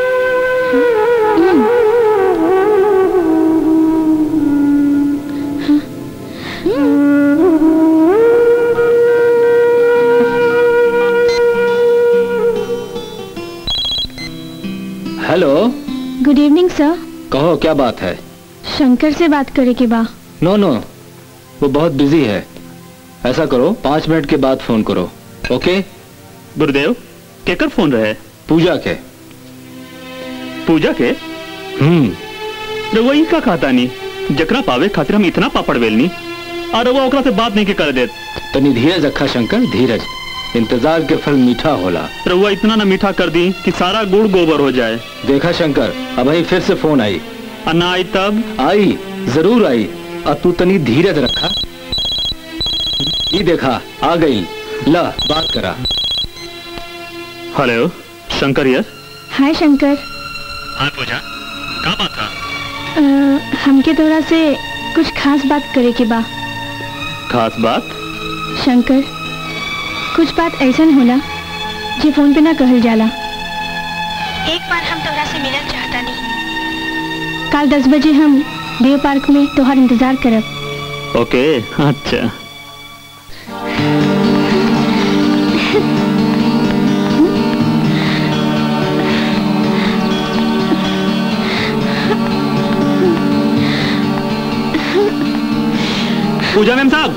हेलो गुड इवनिंग सर कहो क्या बात है शंकर से बात करे के बा नो नो वो बहुत बिजी है ऐसा करो पाँच मिनट के बाद फोन करो ओके गुरुदेव केकर फोन रहे पूजा के पूजा के हम्म रउआ ई का खाता नहीं जकरा पावे खातिर हम इतना पापड़ बेलनी और रउआ ओकरा से बात नहीं के कर देत तनी धीरज रखा शंकर धीरज इंतजार के फल मीठा होला रउआ इतना ना मीठा कर दी कि सारा गुड़ गोबर हो जाए देखा शंकर अब ही फिर से फोन आई ना आई तब आई जरूर आई अब तू तनी धीरज रखा ये देखा आ गई ला बात करा hello Shankar yes hi Shankar हाँ पूजा का बात था अ, हमके तोरा से कुछ खास बात करे के बा खास बात शंकर कुछ बात ऐसा होला जे फोन पे ना कहल जाला एक बार हम तोरा से मिलना चाहता नहीं कल दस बजे हम देव पार्क में तोहार इंतजार करब ओके अच्छा पूजा मैम साहब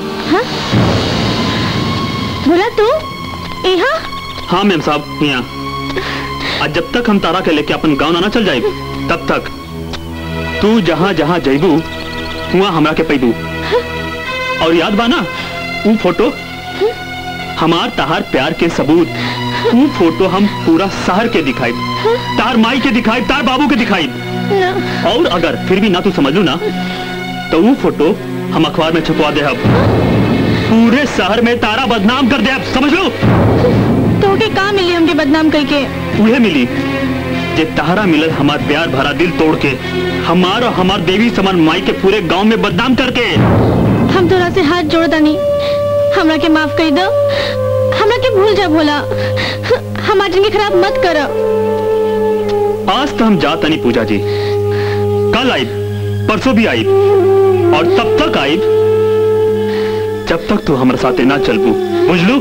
बोला तू यहाँ हाँ मैम साहब यहाँ आज जब तक हम तारा के लेके अपन गाँव ना चल जाए तब तक तू जहाँ जहाँ जैबू वहाँ हमरा के पैबू और याद बा ना वो फोटो हमार तहार प्यार के सबूत वो फोटो हम पूरा शहर के दिखाई तार माई के दिखाई तार बाबू के दिखाई और अगर फिर भी ना तू समझ लू ना तो वो फोटो हम अखबार में छपवा दे अब पूरे शहर में तारा बदनाम कर दे अब समझ लो तो के कहाँ मिली हमके बदनाम करके उहे मिली जे तारा मिलल हमार प्यार भरा दिल तोड़ के हमार और हमार देवी समान माई के पूरे गांव में बदनाम करके हम तोरा से हाथ जोड़ दानी हमरा के माफ कर दो हमरा के भूल जा भोला हमार जिंदगी खराब मत कर आज तो हम जात नहीं पूजा जी कल आई परसों भी आई और तब तक आई जब तक तू हमारे साथ ना चलबू बुझलू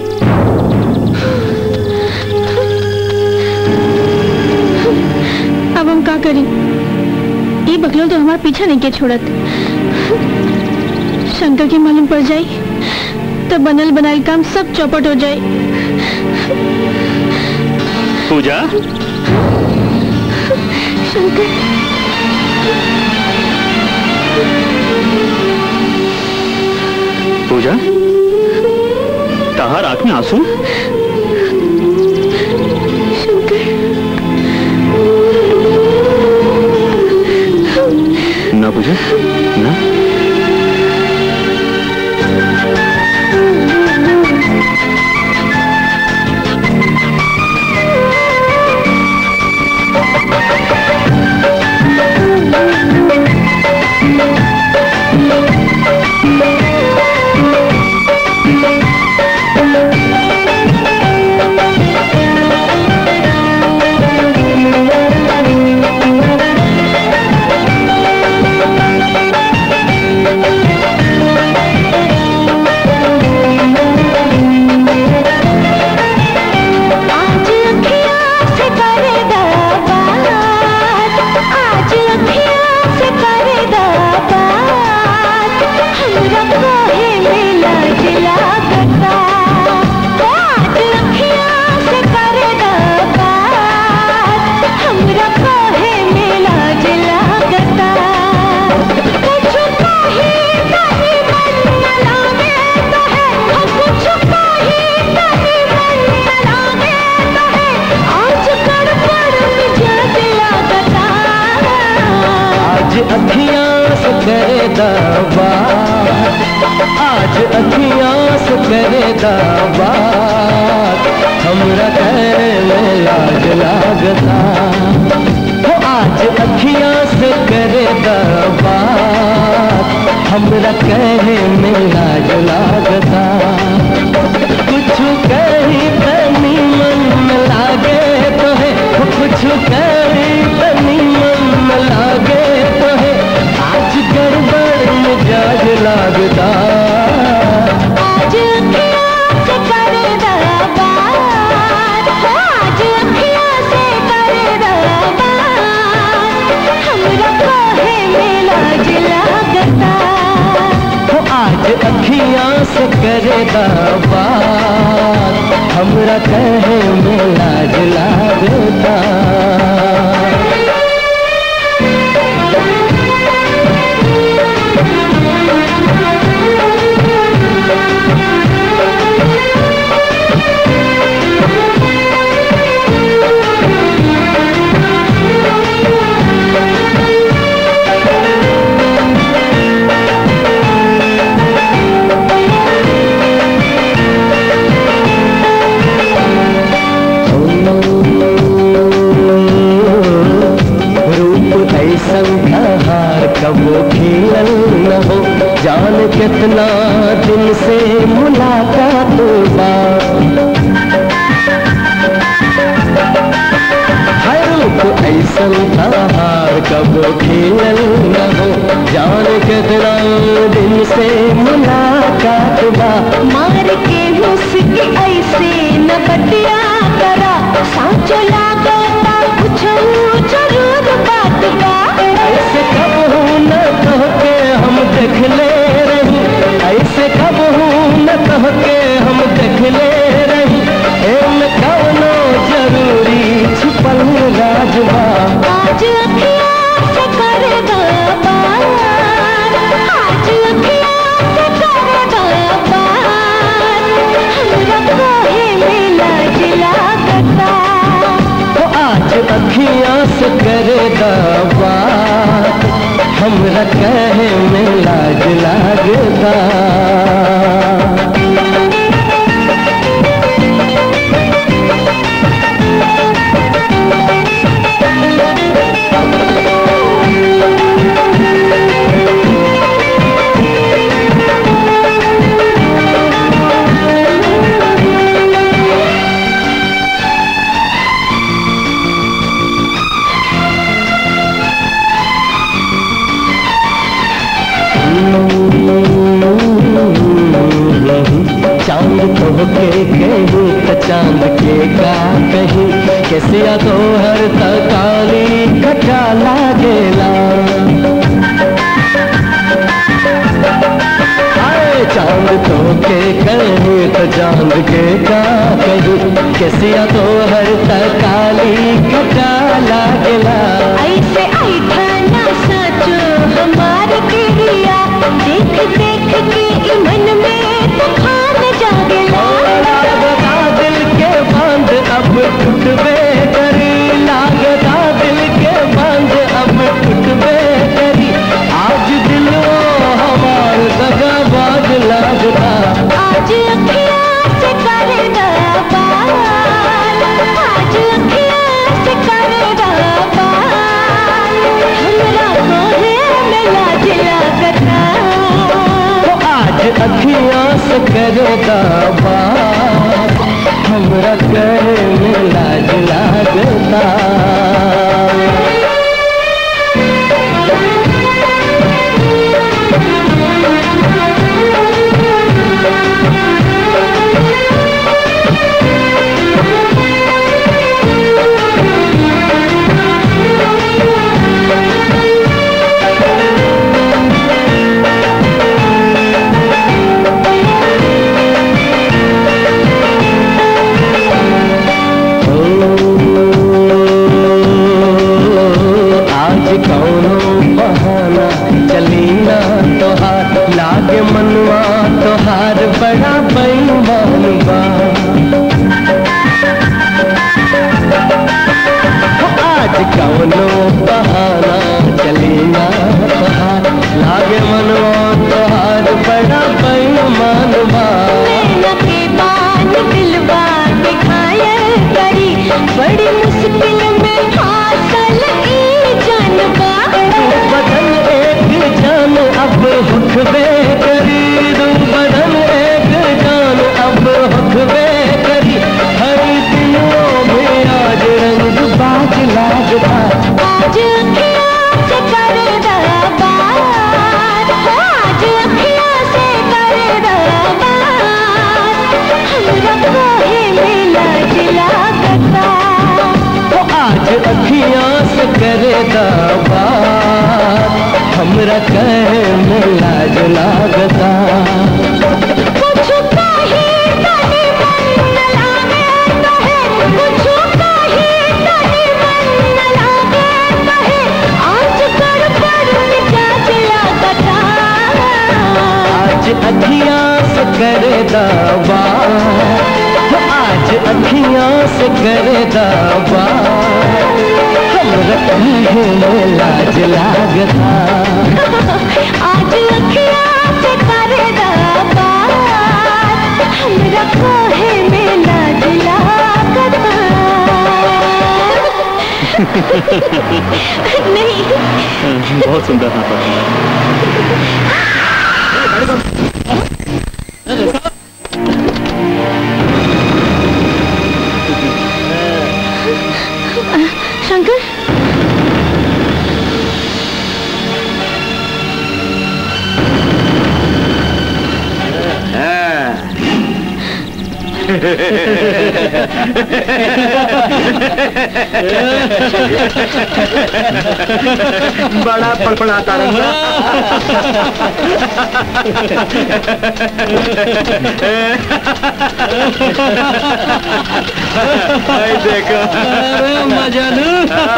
अब हम का करी ये बकलो तो हमारा पीछा नहीं के छोड़त शंकर के मालूम पड़ जाई तो बनल बनाल काम सब चौपट हो जाए पूजा शंकर पूजा तहार आंख में आंसू ना पूजा ना Thank you. करे दावा आज अखियां से करे दावा हमरा करे में लाज लागता हो आज अखियां से करे दावा हमरा कहे में लाज लागता कुछ कही तनी मन में लागे तो है कुछ कही तनी मन में लागे तो है आज गड़बड़ मिजाज लागता आज अखियाँ से करे दरबार आज अखियाँ से करे दरबार हमरा काहे में लाज लागता हो आज अखियां से करे बात हमरा कहे में लाज लागता रूप ऐसन हार कबो खिलल न हो जान कितना दिन से मुलाकात बा हर रूप ऐसन हार कबो खिलल न हो जान कितना दिन से मुलाकात बा मार के मुस्की ऐसे न बतिया करा साचो लागता कुछ जरूर बात बा ऐसे कब हूँ न कह के हम देख ले रही ऐसे कब हूँ न कह के हम देख ले रही एम कवनो जरूरी छुपल राजबा आज अखियाँ से करे दरबार आज अखियाँ से करे दरबार हमरा काहे में लाज लागता तो आज अखियां से करे दवा हमरा कहे में लाज लागता चांद तो के कहीं तो चांद के का कहीं कैसे तो हर तकाली कटा लागेला आए चांद तो के कहीं तो चांद के का कहीं कैसे तो हर तकाली कटा लागेला ऐसे ऐठा ना साचो हमार पिरिया देख देख के ई मन में तूफान जागेला लागता दिल के बांध अब टूटबे करी लागता दिल के बांध अब टूटबे करी आज दिल वो हमार दगाबाज लागता आज अखियाँ से करे दरबार आज अखियाँ से करे दरबार हमरा कोहे में लाज लागता तो आज अखियां से करे दावा हमरा करे में लाज लागता आज कौनो बहाना चली ना तोहार लागे मनवा तोहार बड़ा बेईमान बा हो आज कौनो बहाना चली ना तोहार लागे से करे बात हमरा कहे में लाज लागता कुछ कहे तनी मन न लागे कहे कुछ कहे तनी मन न लागे कहे आज कर पर मिजाज लागता आज अखियां से करे बात आज अखियां से करे बात हमरा कहे में लाज लागता आज अखियाँ से करे बात हमरा कहे में लाज लागता नहीं बहुत सुंदर नाटक शंकर बड़ा फड़फड़ाता आई देखो अरे मजानू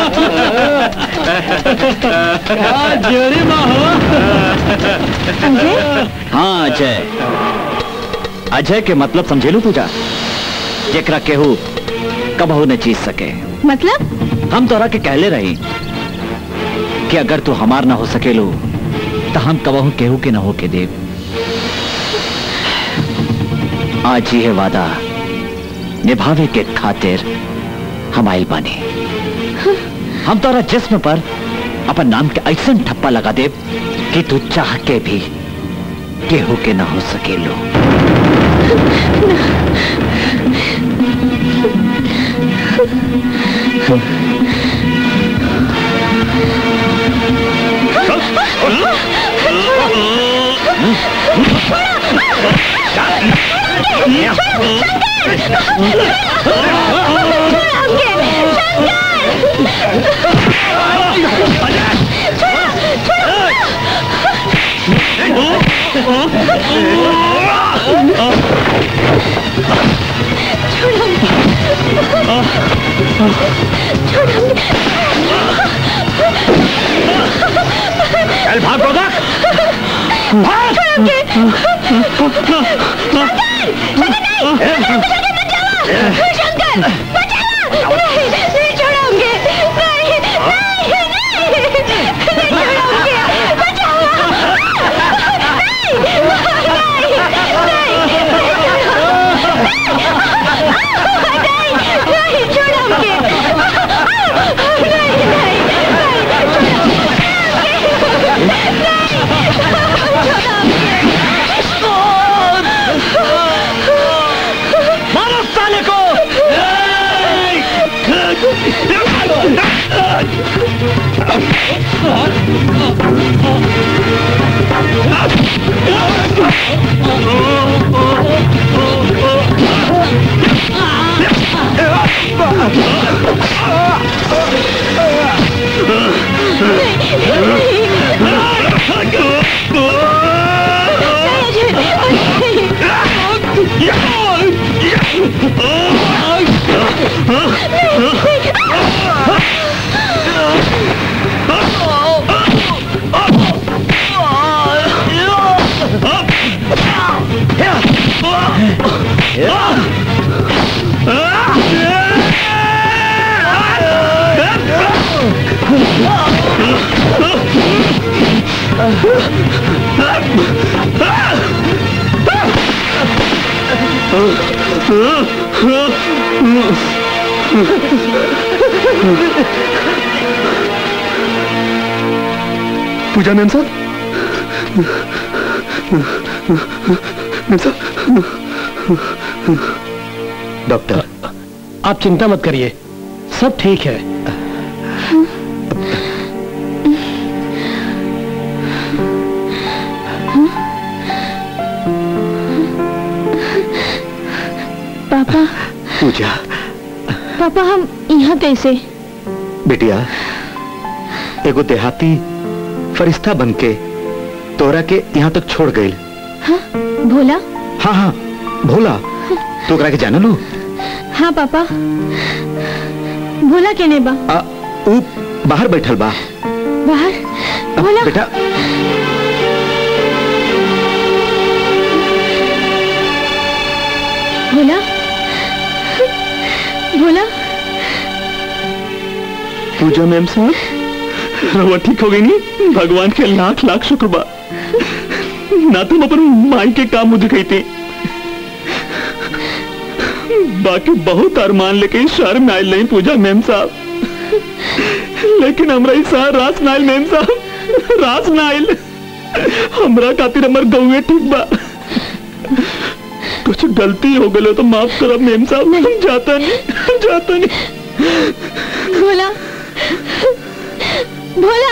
क्या जोड़ी में हो हाँ अजय अजय के मतलब समझेलू पूजा जेकरा केहू कबहू न जीत सके मतलब हम तोरा के कहले रही कि अगर तू हमार ना हो सकेलू तो हम कबहू केहू के न हो के देव आज ही है वादा निभावे के खातिर हम आइल बानी हम तोरा जिस्म पर अपन नाम के ऐसा ठप्पा लगा देव कि तू चाह के भी केहू के न हो सकेलू चल भाग गोदा शंकर बचाओ नहीं नहीं छोड़ोगे नहीं नहीं नहीं नहीं छोड़ोगे बचाओ नहीं नहीं छोड़ोगे नहीं नहीं मारो साले को पूजा मैम साहब मैम साहब डॉक्टर आप चिंता मत करिए सब ठीक है पापा पूजा पापा हम यहाँ कैसे बेटिया एगो देहाती फरिश्ता बन के तोरा के यहाँ तक छोड़ गई भोला हाँ हाँ भोला तो ओकरा के जाना लो हाँ पापा भोला केने बा आ, ऊ बाहर बैठल बा बाहर भोला बेटा भोला भोला पूजा मैम साहब रवा ठीक हो गई नहीं भगवान के लाख लाख शुक्र बा ना तुम अपन माई के काम मुझे गई थी बाकी बहुत अरमान लेके इस शहर में आयल नहीं पूजा मैम साहब लेकिन हमरा इस शहर रास नाइल मैम साहब रास नाइल हमरा खातिर हमर गौए ठीक बा कुछ गलती हो गई तो माफ करब मैम साहब नहीं जाता नहीं जाता नहीं भोला भोला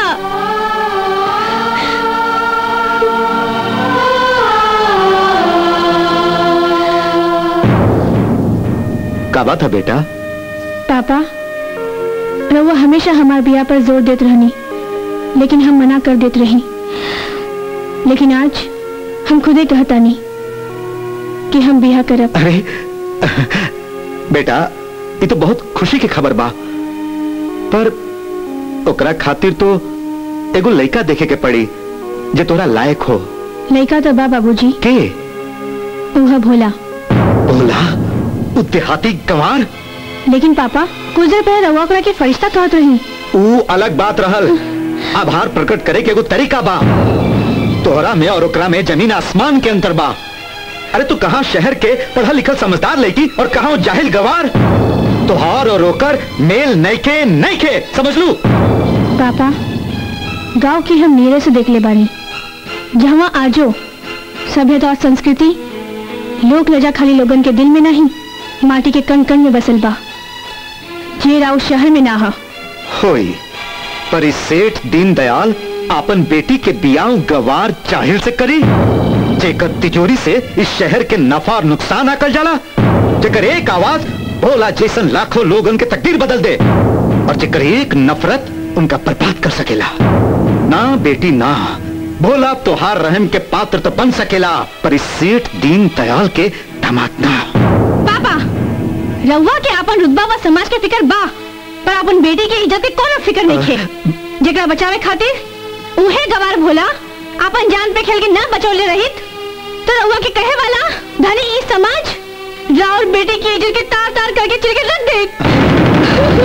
का बात है बेटा पापा रउआ हमेशा हमार बिया पर जोर देत रहनी लेकिन हम मना कर देत रही लेकिन आज हम खुदे कहता नहीं कि हम बिया करब अरे बेटा ये तो बहुत खुशी की खबर बा पर ओकरा खातिर तो एगो लड़का देखे के पड़ी जे तोरा लायक हो लड़का तो बा बाबूजी के उहा भोला बोला उ देहाती गंवार लेकिन पापा कुछ देर पहले रउआ ओकरा के फरिश्ता कहत रही ऊ अलग बात रहल आभार प्रकट करे के एगो तरीका बा तोहरा में और ओकरा में जमीन आसमान के अंतर बा अरे तू कहाँ शहर के पढ़ा लिखल समझदार लड़की और कहा वो जाहिल गवार तोहार और ओकर मेल नैके नैके समझ लू पापा गांव की हम नेरे से देख ले बानी जहाँ आजो सभ्यता और संस्कृति लोक लजा खाली लोगन के दिल में नहीं माटी के कण कण में बसल बा जे राव शहर में ना हा होई पर इस सेठ दीनदयाल अपन बेटी के बियाह गवार जाहिल से करी जेकर तिजोरी से इस शहर के नफा और नुकसान आकल जाला जेकर एक आवाज भोला जैसन लाखों लोगन के तकदीर बदल दे और जेकर एक नफरत उनका बर्बाद कर सकेला ना बेटी ना भोला तोहार रहम के पात्र तो बन सकेला पर इस सेठ दीन दयाल के दामाद ना पापा रउआ के अपन रुतबा व समाज के फिकर बा पर अपन बेटी की इज्जत के कोनो फिकर नहीं है जेकरा बचावे खातिर उहे गवार भोला अपन जान पे खेल के ना बचौले रहित तो रउआ के कहे वाला धनी ई समाज राउर बेटी की इज्जत के तार तार करके चिर के रख दे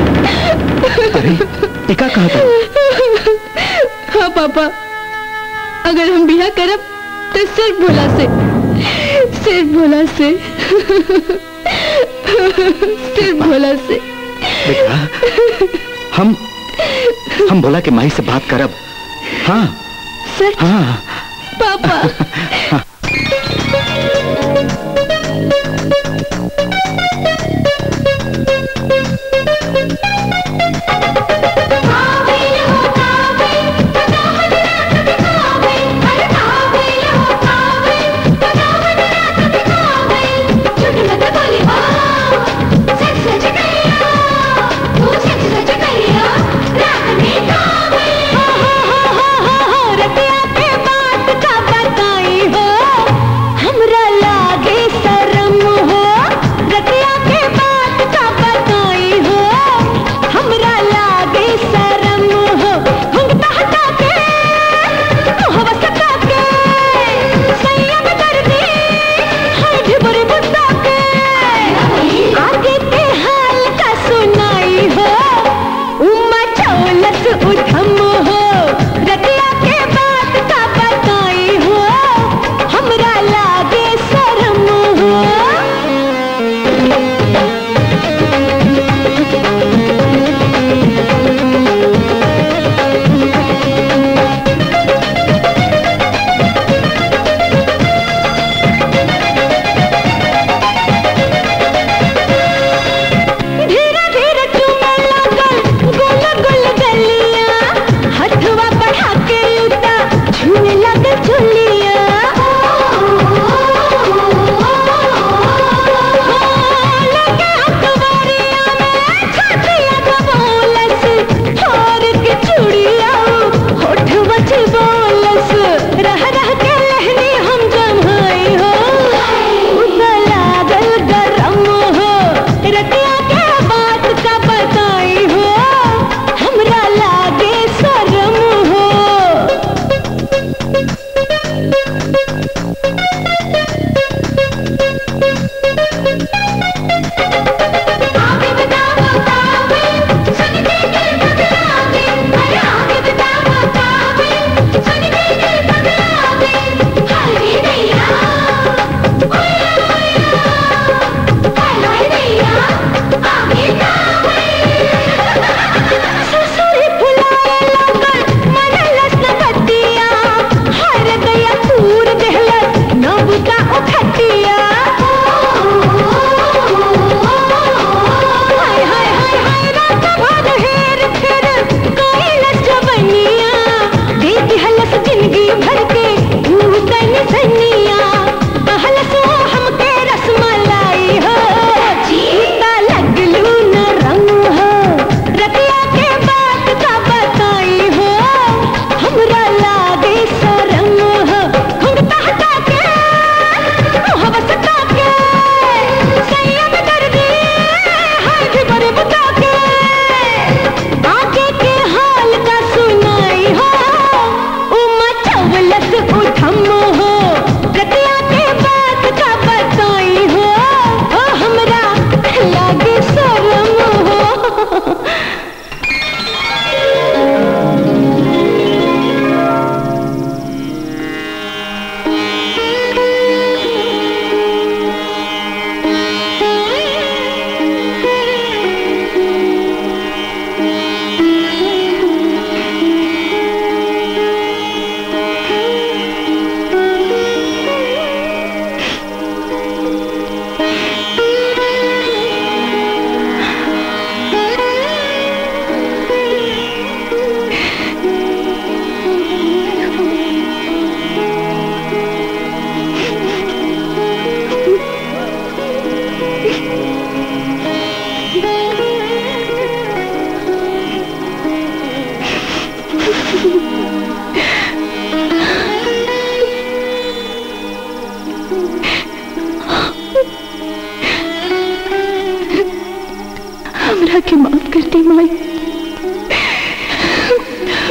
टिका कहा था हाँ पापा अगर हम बिया करब तो सिर्फ भोला से सिर्फ भोला से सिर्फ भोला से बेटा हम हम भोला के माई से बात करब हाँ सच हाँ पापा हमरा लागे शरम हो रतिया के बात का बताई हो हमरा लागे शरम हो हुंगता हटा के मुहवा सटा के संयम कर दे हर ढिबुर बुता के आगे के हाल का सुनाई हो उमा चौलस उधम हो रतिया के बात का बताई हो हमरा लागे शरम हो धीरे धीरे चूमे लगल गुल गुल गलिया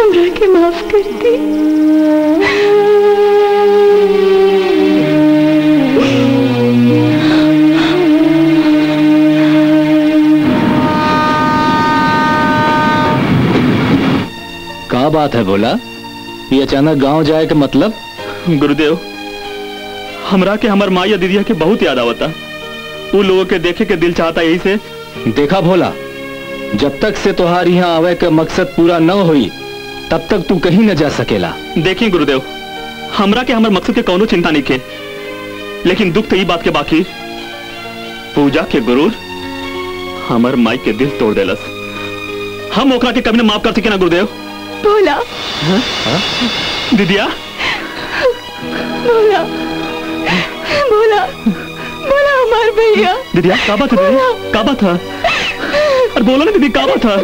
हमरा के माफ कर दी का बात है बोला ये अचानक गांव जाए के मतलब गुरुदेव हमरा के हमर माँ या दीदिया के बहुत याद आवता वो लोगों के देखे के दिल चाहता यही से देखा भोला जब तक से तुहार यहाँ आवे का मकसद पूरा न हुई तब तक तू कहीं न जा सकेला देखिए गुरुदेव हमरा के हमर मकसद के कौनो चिंता नहीं के लेकिन दुख तो ई बात के बाकी पूजा के गुरु हमर माई के दिल तोड़ देलस हम ओकरा के कभी न माफ कर सके ना गुरुदेव बोला दीदिया बोला बोला बोला हमार भैया दीदिया का बात है दीदी का बात है अरे बोलो ना दीदी का बात है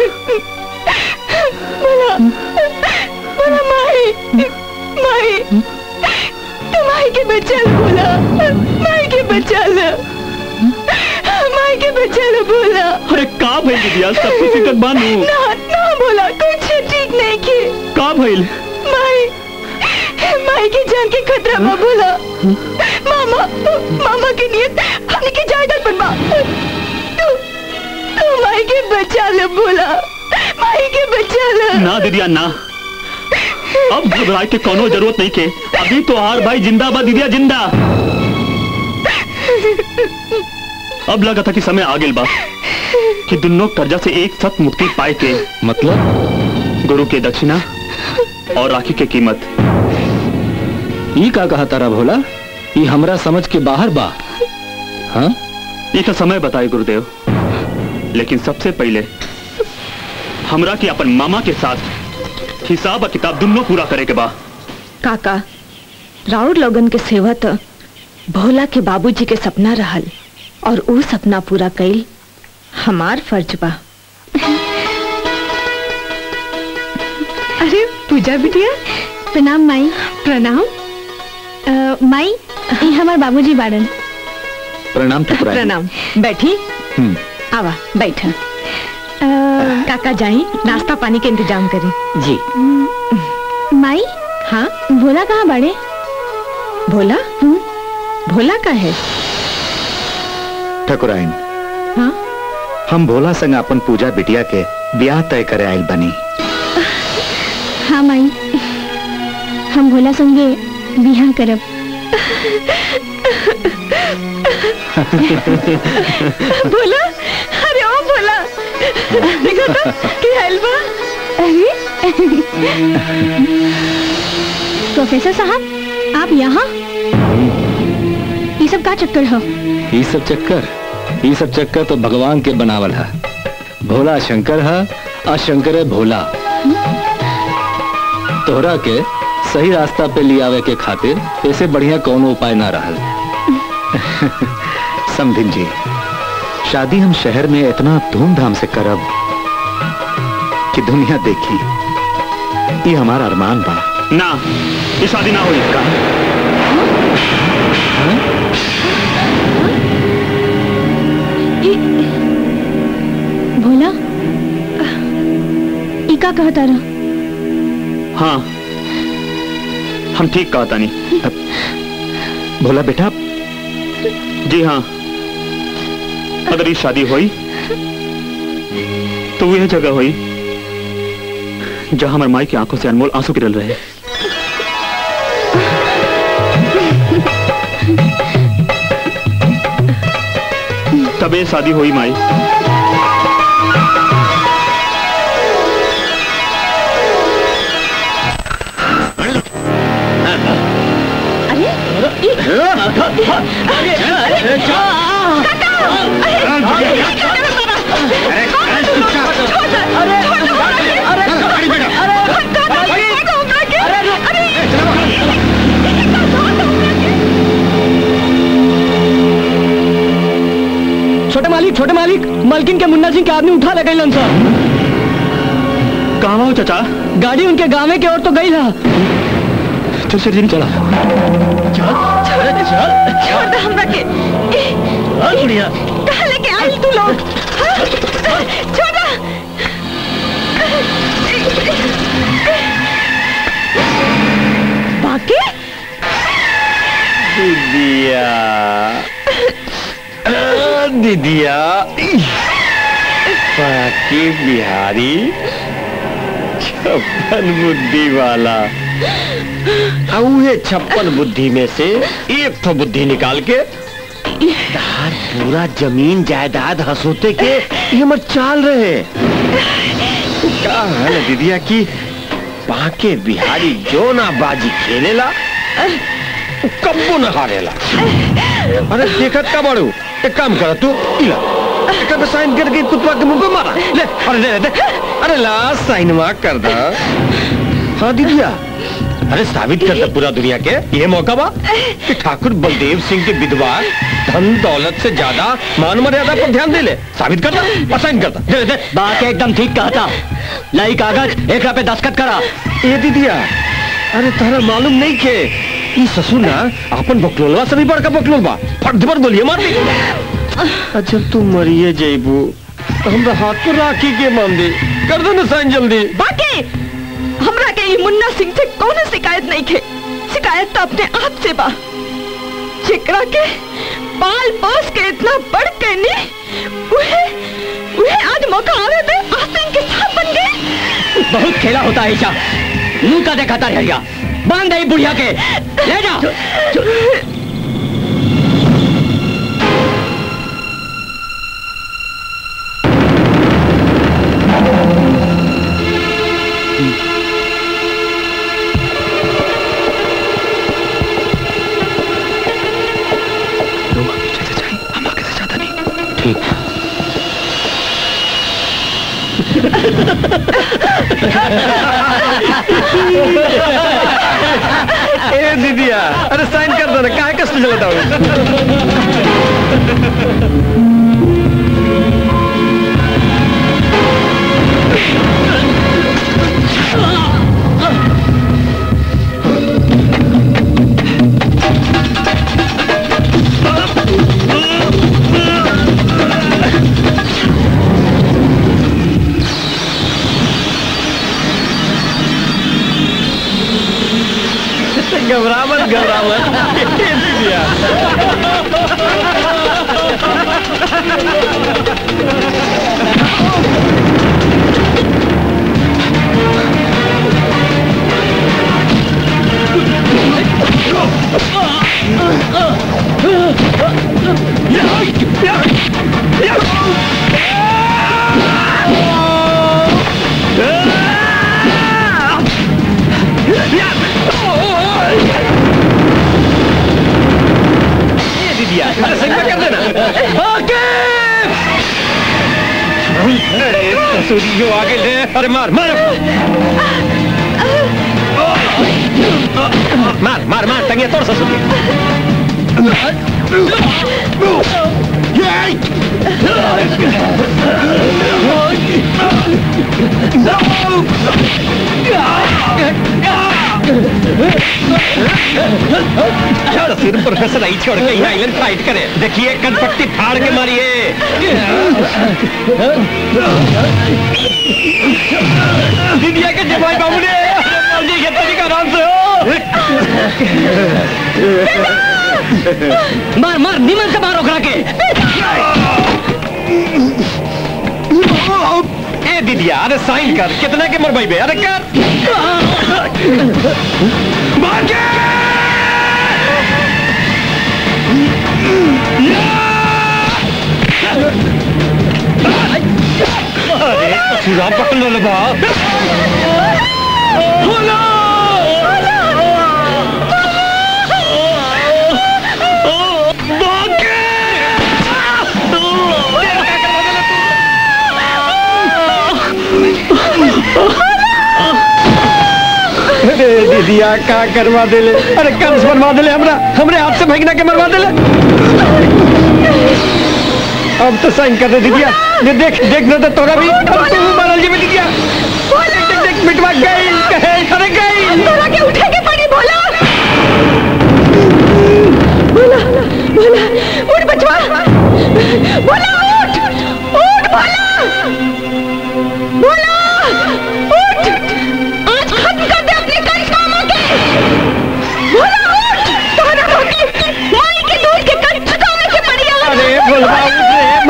बोला बोला माई माई तू माई के बच्चा लो बोला माई के बच्चा लो माई के बच्चा लो बोला अरे का भइल दीदिया सब कुछ टिकट बानू ना ना बोला कुछ ठीक नहीं की का भइल माई माई की जान के खतरा बा बोला मामा मामा की नियत हमने की जायदाद बनवा तू तू माई के बचा ले बोला माई के बचा ले ना दीदिया ना अब घबराए के कोनो जरूरत नहीं के अभी तो हार भाई जिंदाबाद दीदिया जिंदा अब लगा था कि समय आ गेल बा कि दोनों कर्जा से एक सख्त मुक्ति पाए के मतलब गुरु के दक्षिणा और राखी के कीमत ये का कहा तारा भोला ये हमरा समझ के बाहर बा हाँ ये तो समय बताए गुरुदेव लेकिन सबसे पहले हमरा के अपन मामा के साथ हिसाब और किताब दोनों पूरा करे के बा काका राउर लोगन के सेवा तो भोला के बाबूजी के सपना रहल और ऊ सपना पूरा कईल हमार फर्ज बा अरे पूजा बिटिया प्रणाम माई प्रणाम अ, माई ये हमार बाबूजी बाड़न प्रणाम ठकुराइन प्रणाम बैठी हम्म, आवा बैठा काका जाई नाश्ता पानी के इंतजाम करी जी माई हाँ भोला कहाँ बाड़े भोला भोला का है ठकुराइन हाँ हम भोला संग अपन पूजा बिटिया के ब्याह तय करे आयल बनी हाँ माई हम भोला संगे बिहा करब भोला अरे ओ भोला देखो तो की हाल बा अरे प्रोफेसर साहब आप यहाँ ये सब का चक्कर हो ये सब चक्कर ये सब चक्कर तो भगवान के बनावल है भोला शंकर है और शंकर है भोला तोहरा के सही रास्ता पे ले आवे के खातिर ऐसे बढ़िया कोनो उपाय ना रहल समधिन जी शादी हम शहर में इतना धूमधाम से करब कि दुनिया देखी ये हमारा अरमान बा ना ये शादी ना हुई भोला ई का कहता रहा हाँ हम ठीक कहा तानी भोला बेटा जी हाँ अगर ये शादी हुई तो वह जगह हुई जहां हमारे माई की आंखों से अनमोल आंसू गिरल रहे तब ये शादी हुई माई छोटे मालिक छोटे मालिक मलकिन के मुन्ना सिंह के आदमी उठा लगे लन सर कहाँ हो चाचा गाड़ी उनके गाँव के ओर तो गई था चल चल चला छोड़ दे हमरा के बढ़िया कहाँ लेके आई तू लोग हाँ? छोड़ दे। दीदिया बाकी बिहारी छप्पन बुद्धि वाला उहे छप्पन बुद्धि में से एक तो बुद्धि निकाल के तार पूरा जमीन जायदाद हंसोते के ये हमर चाल रहे का है दीदिया की बाके बिहारी जो ना बाजी खेलेला उ कब्बो न हारेला अरे देखत का बड़ू एक काम कर तू इला एक पे साइन करके कुत्ता के मुंह पे मारा ले अरे ले ले अरे ला साइन मा कर दा हाँ दीदिया अरे साबित कर दे पूरा दुनिया के ये मौका बा कि ठाकुर बलदेव सिंह के विधवा धन दौलत से ज्यादा मान मर्यादा पर ध्यान दे ले साबित कर दे और साइन कर दे दे दे बात एकदम ठीक कहा था लाई कागज एक पे दस्तखत करा ए दीदिया अरे तारा मालूम नहीं के ई ससुर ना अपन बकलोलवा से भी बड़का बकलोल बा फट पर गोलियां मार दी अच्छा तू मरिए जइबू तो हमरा हाथ पर राखी के मान दे कर दे ना साइन जल्दी बाकी हमरा के ई मुन्ना सिंह से कोनो शिकायत नहीं खे शिकायत तो अपने आप से बा जेकरा के पाल पोस के इतना बढ़ के नी उहे उहे आज मौका आवे पे आसिम के साथ बन गए बहुत खेला होता है ईशा मुंह का देखा था रहेगा बांध दे बुढ़िया के ले जा ठीक ए दीदिया अरे साइन कर दो ना काहे कष्ट चलता हूँ घबरा मत घबरा मत ए दीदिया ये दीदिया अरे सही में कर देना ओके अरे ससुरियो आगे ले अरे मार मार मार मार मार टंगे तोड़ ससुर छोड़ सिर प्रोफेसर आई छोड़ के यहाँ आइलैंड फाइट करे देखिए कनपट्टी फाड़ के मारिए दीदिया के जमाई बाबू ने जी के तरीका आराम से हो मार मार निमन से मार ओकरा के ए दीदिया अरे साइन कर कितने के मरवाई बे अरे कर मार के अरे सुरा पकड़ लो बा बोलो अरे दीदिया का करवा देले अरे कंस बनवा देले हमरा हमरे हाथ से फेंकना के मरवा देले अब तो साइन कर दे दीदिया ये देख देख ना तो तोरा भी अब तू भी मारल जी में दीदिया देख देख देख मिटवा गई कहे अरे गई तोरा के उठे के पड़ी बोला बोला बोला उठ बचवा बोला उठ उठ बोला बोला उठ आज खत्म कर दे अपने करिश्मा के बोला उठ तोरा रोटी माई के दूध के कंच चुकाने के पड़ी आज अरे बोलबा उठ रे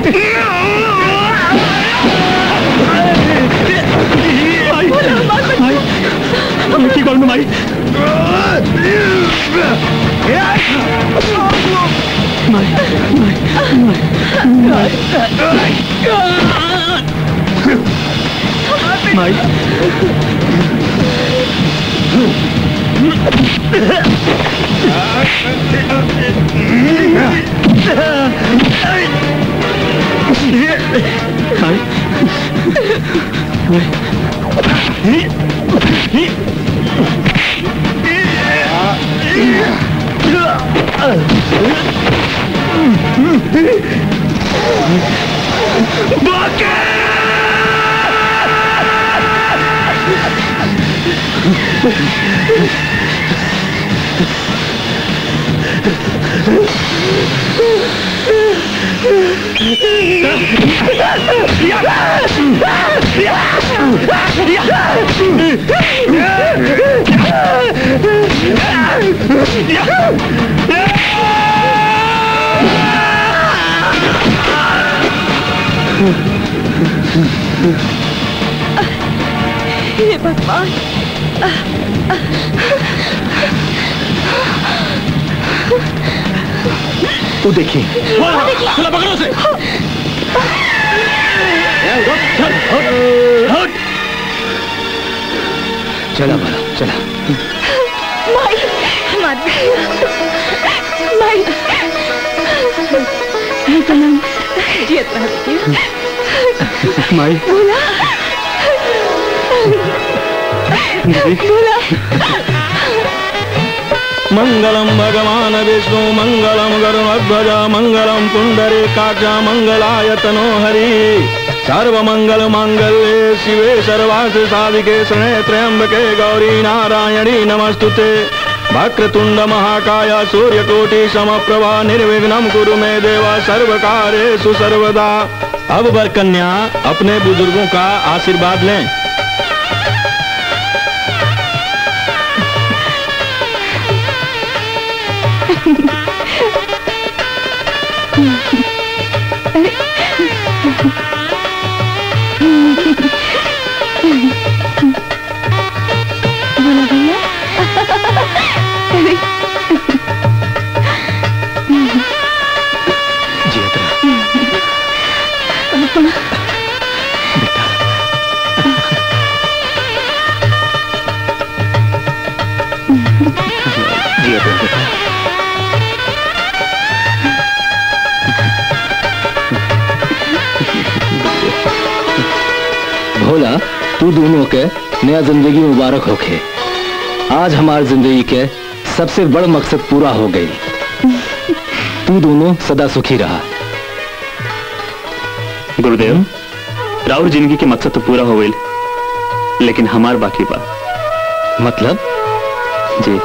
माई माई माई की कौन माई माई हे भगवान वो देखिए चला पकड़ो उसे चला बाला चला माई मत माई हे सनम जियत रह बेटी माई बोला बोला मंगलम भगवान विष्णु मंगलम गरुणध्वज मंगलम पुंडरे काजा मंगलायतनो हरि सर्व मंगल मंगल्ये शिवे सर्वार्थ साधिके शरणे त्र्यंबके गौरी नारायणी नमस्तुते वक्रतुंड महाकाय सूर्यकोटि समप्रभा निर्विघ्नं कुरु मे देवा सर्व कार्येषु सर्वदा अब वर कन्या अपने बुजुर्गों का आशीर्वाद लें बोला भैया जिया तो बेटा भोला तू दोनों के नया जिंदगी मुबारक होके आज हमार जिंदगी के सबसे बड़ मकसद पूरा हो गई तू दोनों सदा सुखी रहा गुरुदेव राउर जिंदगी के मकसद तो पूरा हो गई लेकिन हमार बाकी बा मतलब जी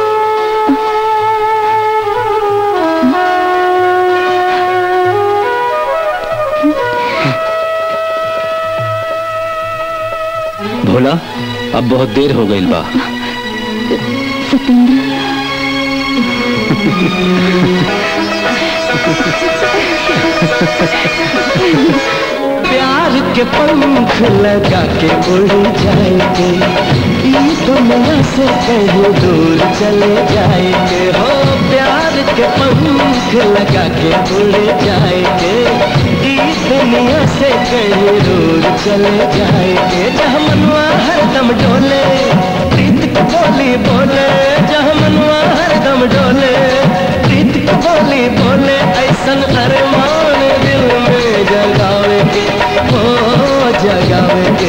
भोला अब बहुत देर हो गई बा सतेंद्र प्यार के पंख लगा के उड़ जाएंगे ये दुनिया से कहीं दूर चले जाएंगे हो प्यार के पंख लगा के उड़ जाएंगे ये दुनिया से कहीं दूर चले जाएंगे जहाँ मनवा हरदम डोले प्रीत की बोली बोले जहाँ मनवा हरदम डोले प्रीत की बोली बोले ऐसन अरमान दिल में जगावेंगे ओ जगावेंगे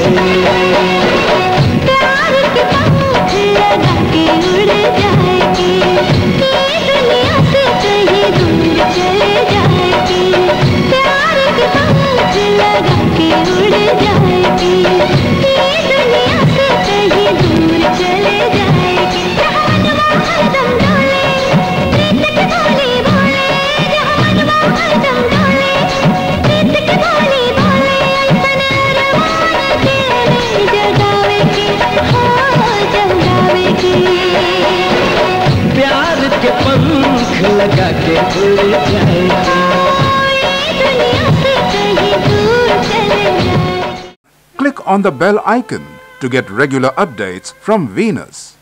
प्यार के पंख लगा के उड़ जाएगी ये दुनिया से कहीं दूर चले जाएगी प्यार के पंख लगा के उड़ जाएगी ये दुनिया से कहीं दूर चले जाएगी जहाँ मनवा हरदम डोले प्रीत की बोली बोले जहाँ मनवा हरदम डोले प्रीत की बोली बोले ऐसन अरमान के जगावेगी हाँ जगावेगी प्यार के पंख लगा के उड़ जाएंगे दुनिया से on the bell icon to get regular updates from Venus.